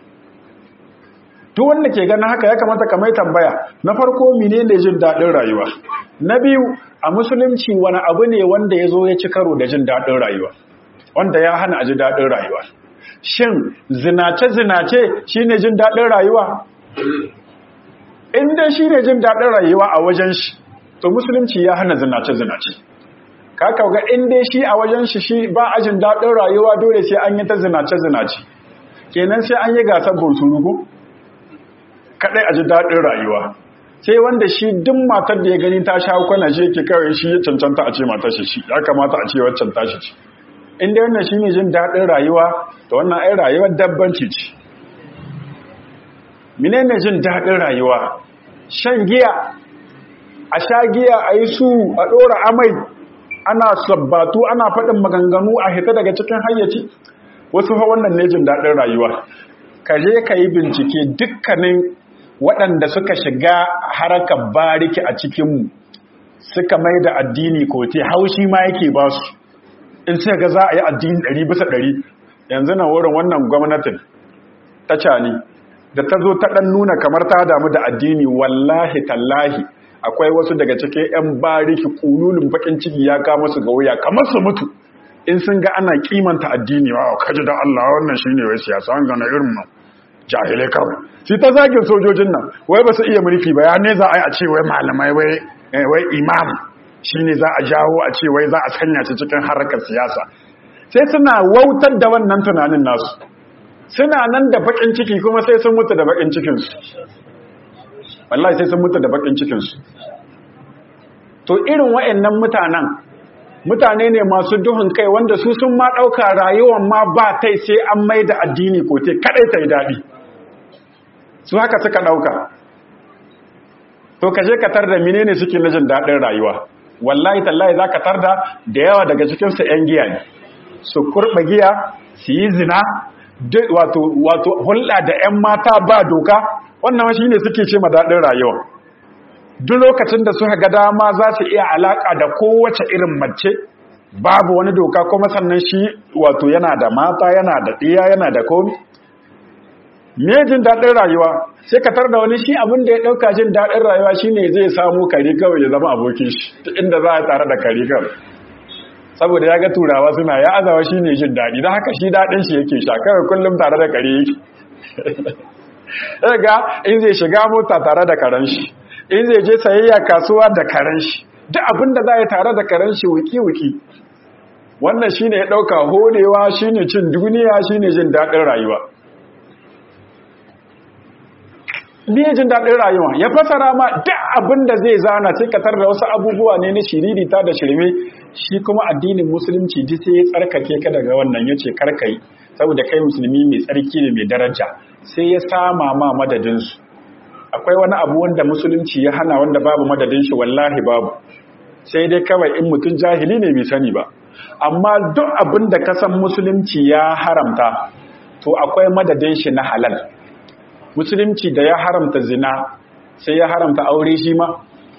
duk wanda ke ganin haka ya kamata ka mai tambaya na farko menene jin daɗin rayuwa na biyu a musulunci wani abu ne wanda ya zo ya ci karo da jin daɗin rayuwa wanda ya hana a ji daɗin rayuwa shin zinace-zinace shi ne jin daɗin rayuwa? inda shi ne jin daɗin rayuwa a wajen shi to musulunci ya hana zinace-zinace ka kauga in dai shi a wajen shi shi ba ajin daɗin rayuwa dole sai an yi ta zinace zinace kenan sai an yi gasar bunsuru ko kadai a ji daɗin rayuwa sai wanda shi duk matar da ya gani ta sha kwana shi yake kawai shi ya cancanta a ce matar shi ya kamata a ce waccan tashi ce inda wannan shi ne jin daɗin rayuwa da wannan ai rayuwar dabbanci ce menene jin daɗin rayuwa shan giya a sha giya a yi su a ɗora amai ana sabbatu ana faɗin maganganu a hita daga cikin hayyaci wasu fa wannan ne jin daɗin rayuwa ka je ka yi bincike dukkanin waɗanda suka shiga harakar bariki a cikinmu suka mai da addini kote haushi ma yake ba su in sai ga za a yi addini ɗari bisa ɗari yanzu na wurin wannan gwamnatin ta cani da ta zo ta ɗan nuna kamar ta damu da addini wallahi tallahi akwai wasu daga cikin 'yan bariki kululun bakin ciki ya kama su ga wuya kamar su mutu in sun ga ana kimanta addini wa kaji da Allah wannan shine wai siyasa an gana irin mu jahilai kawai shi ta zagin sojojin nan wai ba su iya mulki ba ya ne za a yi a ce wai malamai wai wai imam shine za a jawo a ce wai za a sanya shi cikin harkar siyasa sai suna wautar da wannan tunanin nasu suna nan da bakin ciki kuma sai sun mutu da bakin cikinsu wallahi sai sun mutu da bakin cikinsu to irin wa'annan mutanen mutane ne masu duhun kai wanda su sun ma ɗauka rayuwan ma ba tai sai an mai da addini ko te kaɗai ta yi daɗi su haka suka ɗauka to ka je ka tar da menene suke na jin daɗin rayuwa wallahi tallahi za ka tar da da yawa daga cikinsu 'yan giya ne su kurɓa giya su yi zina wato hulɗa da 'yan mata ba doka wannan shi ne suke ce daɗin rayuwa duk lokacin da suka ga dama za su iya alaƙa da kowace irin mace babu wani doka kuma sannan shi wato yana da mata yana da ɗiya yana da komi me jin daɗin rayuwa sai ka tar da wani shi abin da ya ɗauka jin daɗin rayuwa shine zai samu kare kawai ya zama abokin shi inda za a tare da kare kawai saboda ya ga turawa suna ya azawa shi ne jin daɗi don haka shi daɗin shi yake sha kawai kullum tare da kare yake ga in zai shiga mota tare da karen shi in zai je sayayya kasuwa da karen shi duk abin da za a yi tare da karen shi wuki-wuki wannan shi ne ya ɗauka horewa shi ne cin duniya shi ne jin daɗin rayuwa ne jin daɗin rayuwa ya fasara ma duk abin da zai zana sai katar da wasu abubuwa ne na shiririta da shirme shi kuma addinin musulunci ji sai ya tsarkake ka daga wannan ya ce karkai saboda kai musulmi mai tsarki ne mai daraja sai ya sama ma madadinsu akwai wani abu wanda musulunci ya hana wanda babu madadin shi wallahi babu sai dai kawai in mutum jahili ne bai sani ba amma duk abin da ka san musulunci ya haramta to akwai madadin shi na halal musulunci da ya haramta zina sai ya haramta aure shi ma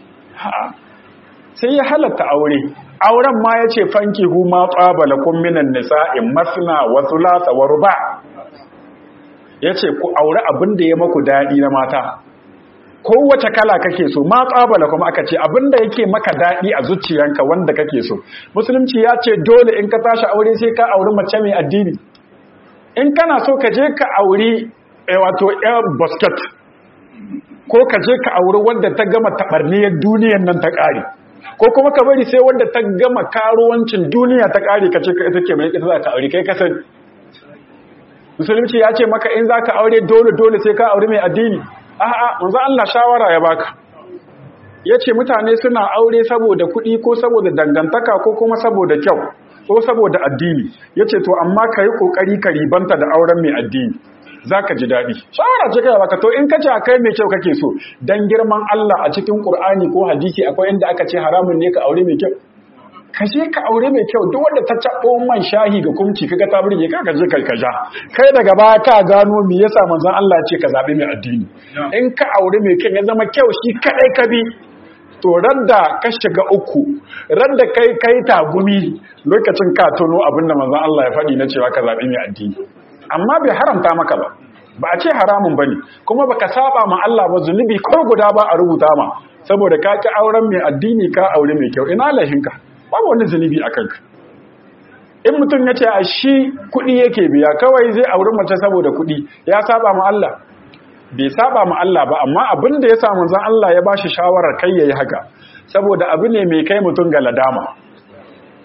sai ya halatta aure auren ma ya ce fanki hu ma tsabala kun minan nisa'in masna wa thulatha wa ruba ya ce ku aure abin da ya maku daɗi na mata kowace kala kake so ma tsabala kuma aka ce abin da yake maka daɗi a zuciyanka wanda kake so musulunci ya ce dole in ka tashi aure sai ka auri mace mai addini in kana so ka je ka auri wato air basket ko ka je ka auri wanda ta gama taɓarniyar duniyan nan ta ƙare ko kuma ka bari sai wanda ta gama karuwancin duniya ta ƙare ka ce ka ita ke mai ita za ka aure kai ka sani musulunci ya ce maka in za ka aure dole dole sai ka aure mai addini a'a manzo Allah shawara ya baka ya ce mutane suna aure saboda kuɗi ko saboda dangantaka ko kuma saboda kyau ko saboda addini ya ce to amma ka yi ƙoƙari ka ribanta da auren mai addini za ka ji daɗi shawara ce kai baka to in ka ce a kai mai kyau kake so dan girman Allah a cikin Qur'ani ko hadisi akwai inda aka ce haramun ne ka aure mai kyau ka je ka aure mai kyau duk wanda ta cabo man shahi ga kumci kaga ta burge ka ka je kai ka ja kai daga baya ka gano me yasa manzon Allah ya ce ka zabi mai addini in ka aure mai kyau ya zama kyau shi kadai ka bi to radda ka shiga uku radda kai kai tagumi lokacin ka tono abin da manzon Allah ya faɗi na cewa ka zabi mai addini amma bai haramta maka ba ba a ce haramun bane kuma baka saba ma Allah ba zunubi ko guda ba a rubuta ma saboda ka ki auren mai addini ka aure mai kyau ina lahinka babu wani zunubi a kanka in mutum ya ce a shi kuɗi yake biya kawai zai auri mace saboda kuɗi ya saba ma Allah bai saba ma Allah ba amma abin da ya samu zan Allah ya bashi shawarar kai yayi haka saboda abu ne mai kai mutum ga ladama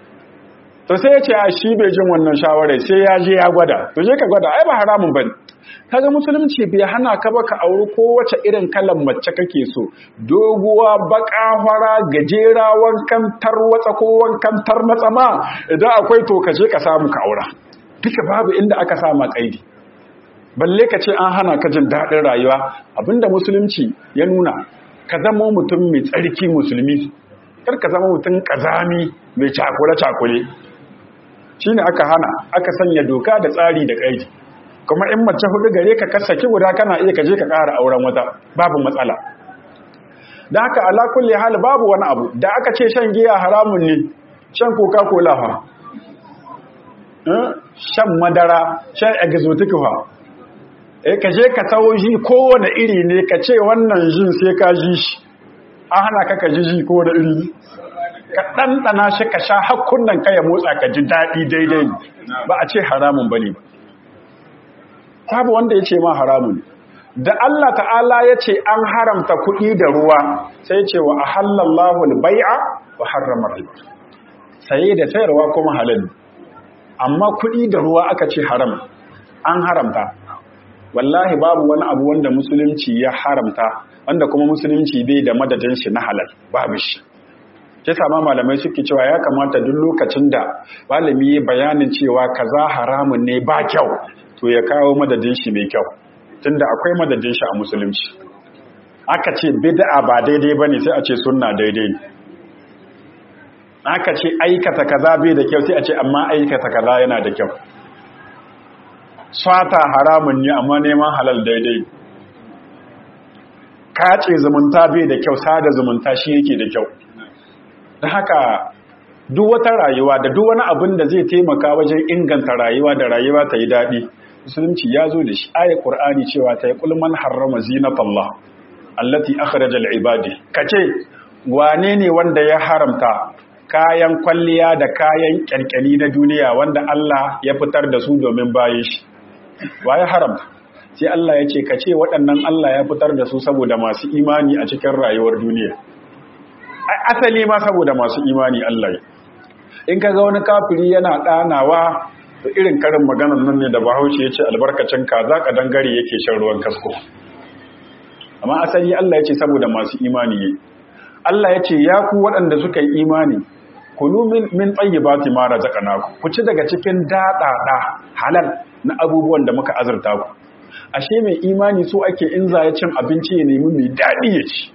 to sai ya ce a shi bai jin wannan shawarar sai ya je ya gwada to je ka gwada ai ba haramun bane kaga musulunci bai hana ka ba ka auri kowace irin kalan mace kake so doguwa baka fara gajera wankan tarwatsa ko wankan tarnatsa ma idan akwai to ka je ka samu ka aura duka babu inda aka sama kaidi balle ka ce an hana ka jin daɗin rayuwa abinda musulunci ya nuna ka zama mutum mai tsarki musulmi kar ka zama mutum kazami mai cakule-cakule shi ne aka hana aka sanya doka da tsari da ƙaidi kuma in mace hudu gare ka kasaki guda kana iya kaje ka ƙara auren wata babu matsala da haka ala kulli hal babu wani abu da aka ce shan giya haramun ne shan coca cola fa shan madara shan exotic fa eh kaje ka sawo ji kowane iri ne ka ce wannan jin sai ka ji shi an hana ka ka ji ji kowane iri ka ɗanɗana shi ka sha hakkunan ka ya motsa ka ji daɗi daidai ba a ce haramun ba ne ba babu wanda ya ce ma haramun da Allah ta'ala ya ce an haramta kuɗi da ruwa sai ce wa ahallallahu al-bai'a wa harrama riba saye da sayarwa kuma halal amma kuɗi da ruwa aka ce haram an haramta wallahi babu wani abu wanda musulunci ya haramta wanda kuma musulunci bai da madadin shi na halal babu shi sai sama malamai suke cewa ya kamata duk lokacin da malami ya bayanin cewa kaza haramun ne ba kyau to ya kawo madadin shi mai kyau tunda akwai madadin shi a musulunci aka ce bid'a ba daidai bane sai a ce sunna daidai ne aka ce aikata kaza bai da kyau sai a ce amma aikata kaza yana da kyau swata haramun ne amma neman halal daidai kace zumunta bai da kyau sada zumunta shi yake da kyau da haka duk wata rayuwa da duk wani abin da zai taimaka wajen inganta rayuwa da rayuwa ta yi daɗi musulunci ya zo da shi aya ƙur'ani cewa ta yi ƙulman harrama zinatallah allati akhrajal ibadi kace wane ne wanda ya haramta kayan kwalliya da kayan kyalkyali na duniya wanda Allah ya fitar da su domin bayan shi wa ya haramta sai Allah ya ce kace waɗannan Allah ya fitar da su saboda masu imani a cikin rayuwar duniya asali ma saboda masu imani Allah ya in ka ga wani kafiri yana ɗanawa to irin karin maganar nan ne da bahaushe ya ce albarkacin kaza ka dangare yake shan ruwan kasko amma asali Allah ya ce saboda masu imani ne Allah ya ce ya ku waɗanda suka yi imani kulu min min tayyibati ma razaqnakum ku ci daga cikin daɗaɗa halal na abubuwan da muka azurta ku ashe mai imani so ake in za ya cin abinci ya nemi mai daɗi ya ci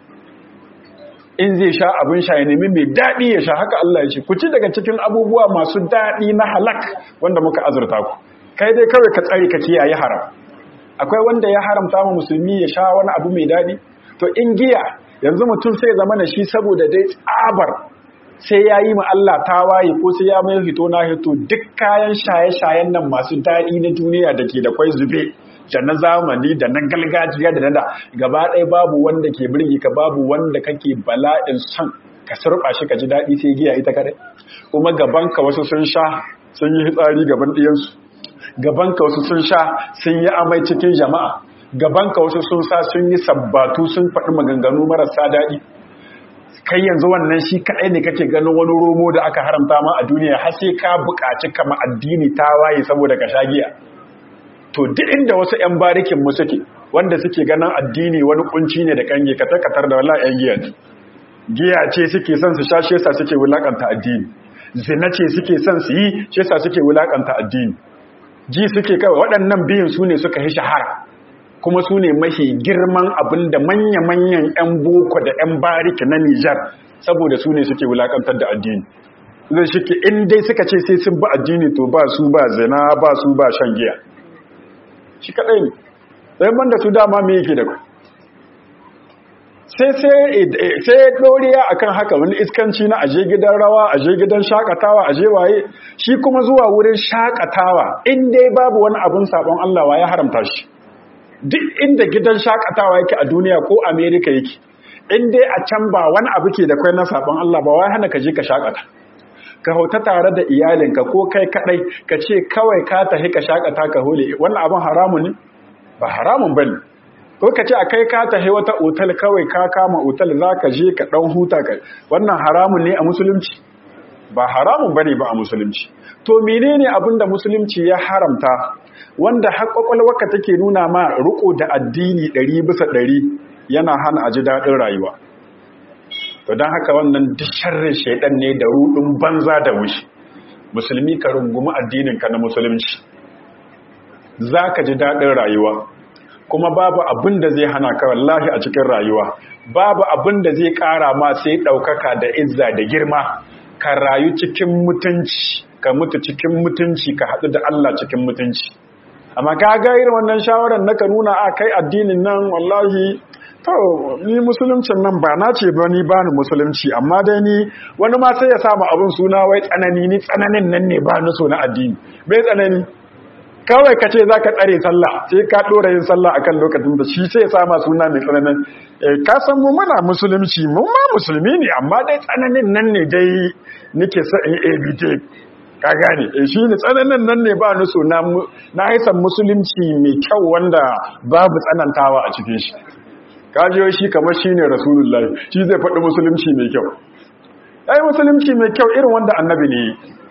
in zai sha abin sha ya nemi mai daɗi ya sha haka Allah ya ce ku ci daga cikin abubuwa masu daɗi na halak wanda muka azurta ku kai dai kawai ka tsare ka kiyaye haram akwai wanda ya haramta ma musulmi ya sha wani abu mai daɗi to in giya yanzu mutum sai zama na shi saboda dai tsabar sai ya yi ma Allah tawaye ko sai ya mai hito na hito duk kayan shaye-shayen nan masu daɗi na duniya da ke da kwai zube da na zamani da na gargajiya da na da gaba ɗaya babu wanda ke birgi ka babu wanda kake bala'in son ka surɓa shi ka ji daɗi sai giya ita kaɗai kuma gabanka wasu sun sha sun yi hitsari gaban ɗiyansu gabanka wasu sun sha sun yi amai cikin jama'a gabanka wasu sun sa sun yi sabbatu sun faɗi maganganu marasa daɗi kai yanzu wannan shi kaɗai ne kake ganin wani romo da aka haramta ma a duniya har sai ka buƙaci kama addini ta waye saboda ka sha giya to duk inda wasu 'yan barikin mu suke wanda suke ganin addini wani kunci ne da kange ka takatar da wallahi 'yan giya giya ce suke son su sha shi yasa suke wulakanta addini zina ce suke son su yi shi yasa suke wulakanta addini ji suke kawai waɗannan biyun su ne suka yi shahara kuma su ne mafi girman abin da manya-manyan 'yan boko da 'yan bariki na Nijar saboda su ne suke wulakantar da addini zai shike in dai suka ce sai sun ba addini to ba su ba zina ba su ba shan giya shi kaɗai ne ɗaya banda su dama me yake da ku sai sai ɗoriya akan haka wani iskanci na aje gidan rawa aje gidan shakatawa aje waye shi kuma zuwa wurin shakatawa in dai babu wani abin sabon Allah wa ya haramta shi duk inda gidan shakatawa yake a duniya ko Amerika yake in dai a can ba wani abu ke da kai na sabon Allah ba wai hana ka je ka shakata ka hauta tare da iyalinka ko kai kadai ka ce kawai ka tafi ka shakata ka hole wannan abin haramun ne ba haramun bane ko ka ce a kai ka tafi wata otal kawai ka kama otal za ka je ka dan huta ka wannan haramun ne a musulunci ba haramun bane ba a musulunci to menene abin da musulunci ya haramta wanda har kwakwalwarka take nuna ma riko da addini ɗari bisa ɗari yana hana a ji daɗin rayuwa to don haka wannan duk sharrin shaidan ne da rudin banza da wushi musulmi ka rungumi addininka na musulunci za ka ji daɗin rayuwa kuma babu abin da zai hana ka wallahi a cikin rayuwa babu abin da zai ƙara ma sai ɗaukaka da izza da girma ka rayu cikin mutunci ka mutu cikin mutunci ka haɗu da Allah cikin mutunci amma ka ga irin wannan shawarar naka nuna a kai addinin nan wallahi to ni musuluncin nan ba na ce ba ni ba ni musulunci amma dai ni wani ma sai ya samu abin suna wai tsanani ni tsananin nan ne ba ni so na addini bai tsanani kawai ka ce za ka tsare sallah sai ka ɗora yin sallah akan lokacin da shi sai ya sama suna mai tsananin ka san mu muna musulunci mu ma musulmi ne amma dai tsananin nan ne dai nake sa in abt ka gane shi ne tsananin nan ne ba ni so na haisan musulunci mai kyau wanda babu tsanantawa a cikin shi kajiyo shi kamar shi ne rasulullahi shi zai faɗi musulunci mai kyau ai musulunci mai kyau irin wanda annabi ne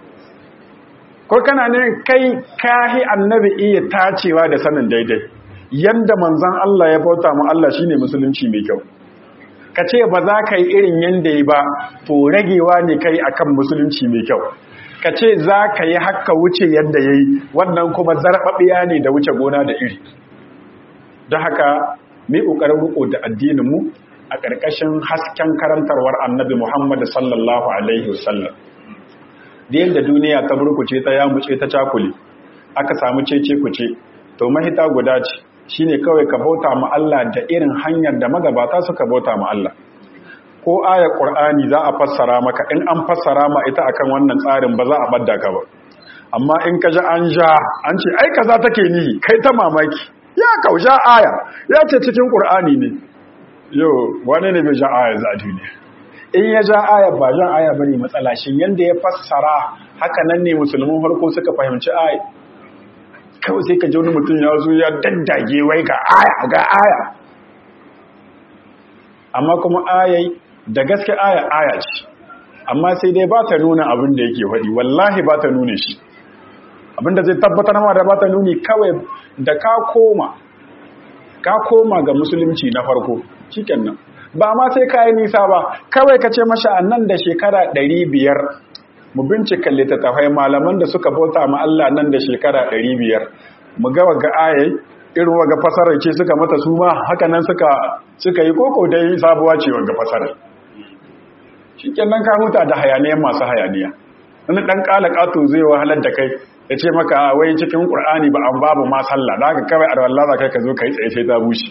ko kana ne kai kahi annabi iya tacewa da sanin daidai yanda manzan Allah ya bauta mu Allah shine musulunci mai kyau ka ce ba za ka yi irin yanda yi ba to ragewa ne kai akan musulunci mai kyau ka ce za ka yi haka wuce yadda ya yi wannan kuma zarɓaɓiya ne da wuce gona da iri don haka mai ƙoƙarin riƙo da addininmu a ƙarƙashin hasken karantarwar annabi Muhammad sallallahu Alaihi wasallam. Da yadda duniya ta burkuce ta yamuce ta cakule, aka samu cece kuce, to mahita guda ce, shi ne kawai ka bauta ma Allah da irin hanyar da magabata suka bauta ma Allah. Ko aya ƙur'ani za a fassara maka, in an fassara ma ita akan wannan tsarin ba za a ɓadda ka ba. Amma in ka ji an ja, an ce, ai kaza take nihi, kai ta mamaki. ya kausha aya ya ce cikin ƙur'ani ne yau wani ne bai ja aya za a duniya in ya ja aya ba jan aya bane matsala shi yanda ya fassara haka nan ne musulmin farko suka fahimci aya kawai sai ka ji wani mutum ya zo ya daddage wai ga aya ga aya amma kuma ayai da gaske aya aya ce amma sai dai ba ta nuna abin da yake faɗi wallahi ba ta nuna shi abinda zai tabbatar ma da ba ta nuni kawai da ka koma ka koma ga musulunci na farko shikenan ba ma sai ka yi nisa ba kawai ka ce masha nan da shekara ɗari biyar mu bincika littattafai malaman da suka bauta ma Allah nan da shekara ɗari biyar mu ga waga ayai irin waga fasarar ce suka mata su ma haka nan suka suka yi koko dai sabuwa ce waga fasarar shikenan ka huta da hayaniyan masu hayaniya wani ɗan ƙala ƙato zai wahalar da kai ya ce maka wai cikin ƙur'ani ba an babu ma sallah da haka kawai arwallah za kai ka zo ka yi tsaye sai ta bushe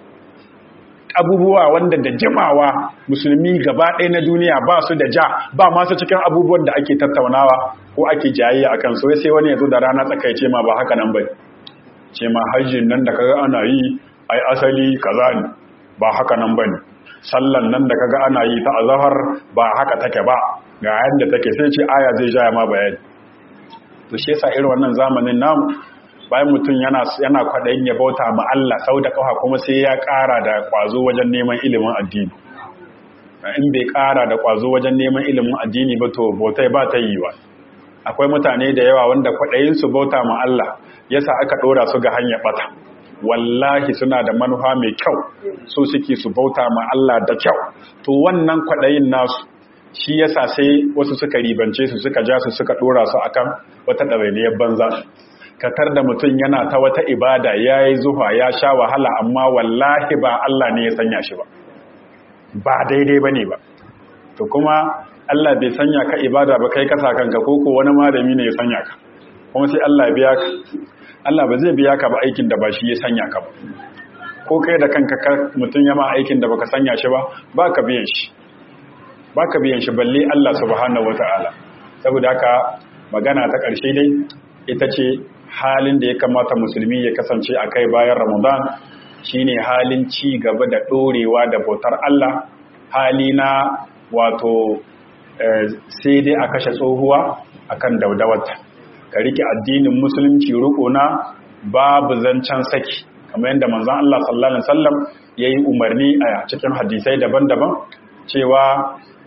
abubuwa wanda da jimawa musulmi gaba ɗaya na duniya ba su da ja ba masu cikin abubuwan da ake tattaunawa ko ake jayayya a kan sai sai wani ya zo da rana tsaka ce ma ba haka nan bai ce ma hajjin nan da kaga ana yi ai asali kaza ne ba haka nan bane sallan nan da kaga ana yi ta azhar ba haka take ba ga yadda take sai ce aya zai jaya ma bayani to shi yasa irin wannan zamanin namu bayan mutum yana yana kwadayin ya bauta ma Allah sau da kafa kuma sai ya ƙara da kwazo wajen neman ilimin addini in bai ƙara da kwazo wajen neman ilimin addini ba to bautai ba ta yi wa akwai mutane da yawa wanda kwadayin su bauta ma Allah yasa aka dora su ga hanyar bata wallahi suna da manufa mai kyau so suke su bauta ma Allah da kyau to wannan kwadayin nasu shi yasa sai wasu suka ribance su suka ja su suka dora su akan wata ɗawainiyar banza katar da mutum yana ta wata ibada ya yi zuwa ya sha wahala amma wallahi ba Allah ne ya sanya shi ba ba daidai ba ne ba to kuma Allah bai sanya ka ibada ba kai kasa kanka ko ko wani malami ne ya sanya ka kuma sai Allah ya biya ka Allah ba zai biya ka ba aikin da ba shi ya sanya ka ba ko kai da kanka mutum ya ma aikin da baka sanya shi ba ba ka biyan shi ba ka biyan shi balle Allah subhanahu wata'ala saboda haka magana ta ƙarshe dai ita ce halin da ya kamata musulmi ya kasance a kai bayan ramadan shine halin ci gaba da ɗorewa da bautar Allah hali na wato sai dai a kashe tsohuwa akan daudawarta ka rike addinin musulunci na babu zancen saki kamar yadda manzon Allah sallallahu alaihi wasallam yayi umarni a cikin hadisai daban-daban cewa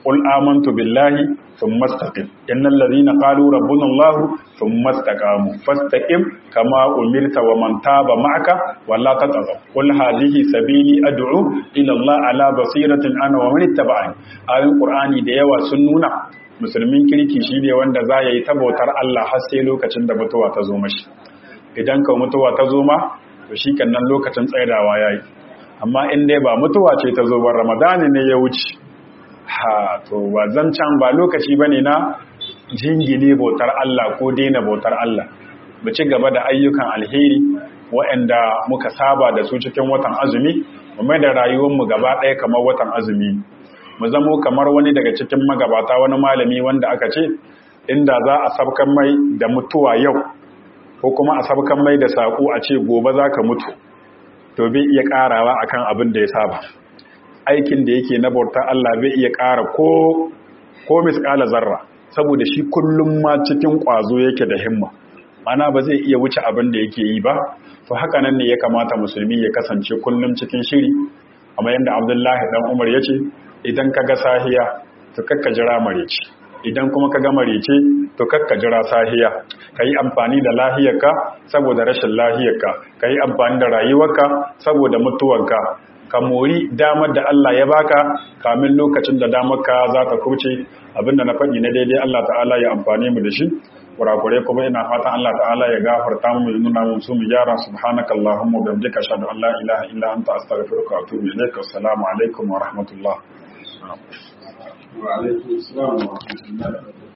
qul amantu billahi thumma istaqim innal ladhina qalu rabbuna allah thumma istaqamu fastaqim kama umirta wa man taba ma'aka walla tatghaw qul hadhihi sabili ad'u ila allah ala basiratin ana wa man ittaba'ani ayoyin qur'ani da yawa sun nuna musulmin kirki shine wanda za ya yi tabautar Allah har sai lokacin da mutuwa ta zo mashi idan ka mutuwa ta zo ma to shi kan nan lokacin tsaidawa yayi amma in dai ba mutuwa ce ta zo ba ramadani ne ya wuce ha to ba zancan ba lokaci bane na jingine bautar Allah ko daina bautar Allah mu ci gaba da ayyukan alheri waɗanda muka saba da su cikin watan azumi mu mai da rayuwarmu gaba ɗaya kamar watan azumi mu zamo kamar wani daga cikin magabata wani malami wanda aka ce inda za a sabkan mai da mutuwa yau ko kuma a sabkan mai da saƙo a ce gobe za ka mutu to bai iya ƙarawa akan abin da ya saba aikin da yake na bauta Allah bai iya ƙara ko ko misƙala zarra saboda shi kullum ma cikin ƙwazo yake da himma mana ba zai iya wuce abin da yake yi ba to haka nan ne ya kamata musulmi ya kasance kullum cikin shiri amma yadda abdullahi dan umar ya ce idan ka ga sahiya to kakka jira marece idan kuma ka ga marece to kakka jira sahiya ka yi amfani da lahiyarka saboda rashin lahiyarka ka yi amfani da rayuwarka saboda mutuwarka ka mori damar da Allah ya baka kamin lokacin da damarka za ta kurce abinda na faɗi na daidai Allah ta'ala ya amfani mu da shi kurakure kuma ina fatan Allah ta'ala ya gafarta mu ya nuna mu su mu gyara subhanakallahumma wa bihamdika ashhadu an la ilaha illa anta astaghfiruka wa atubu ilaik assalamu alaikum wa rahmatullah وعليكم السلام ورحمة الله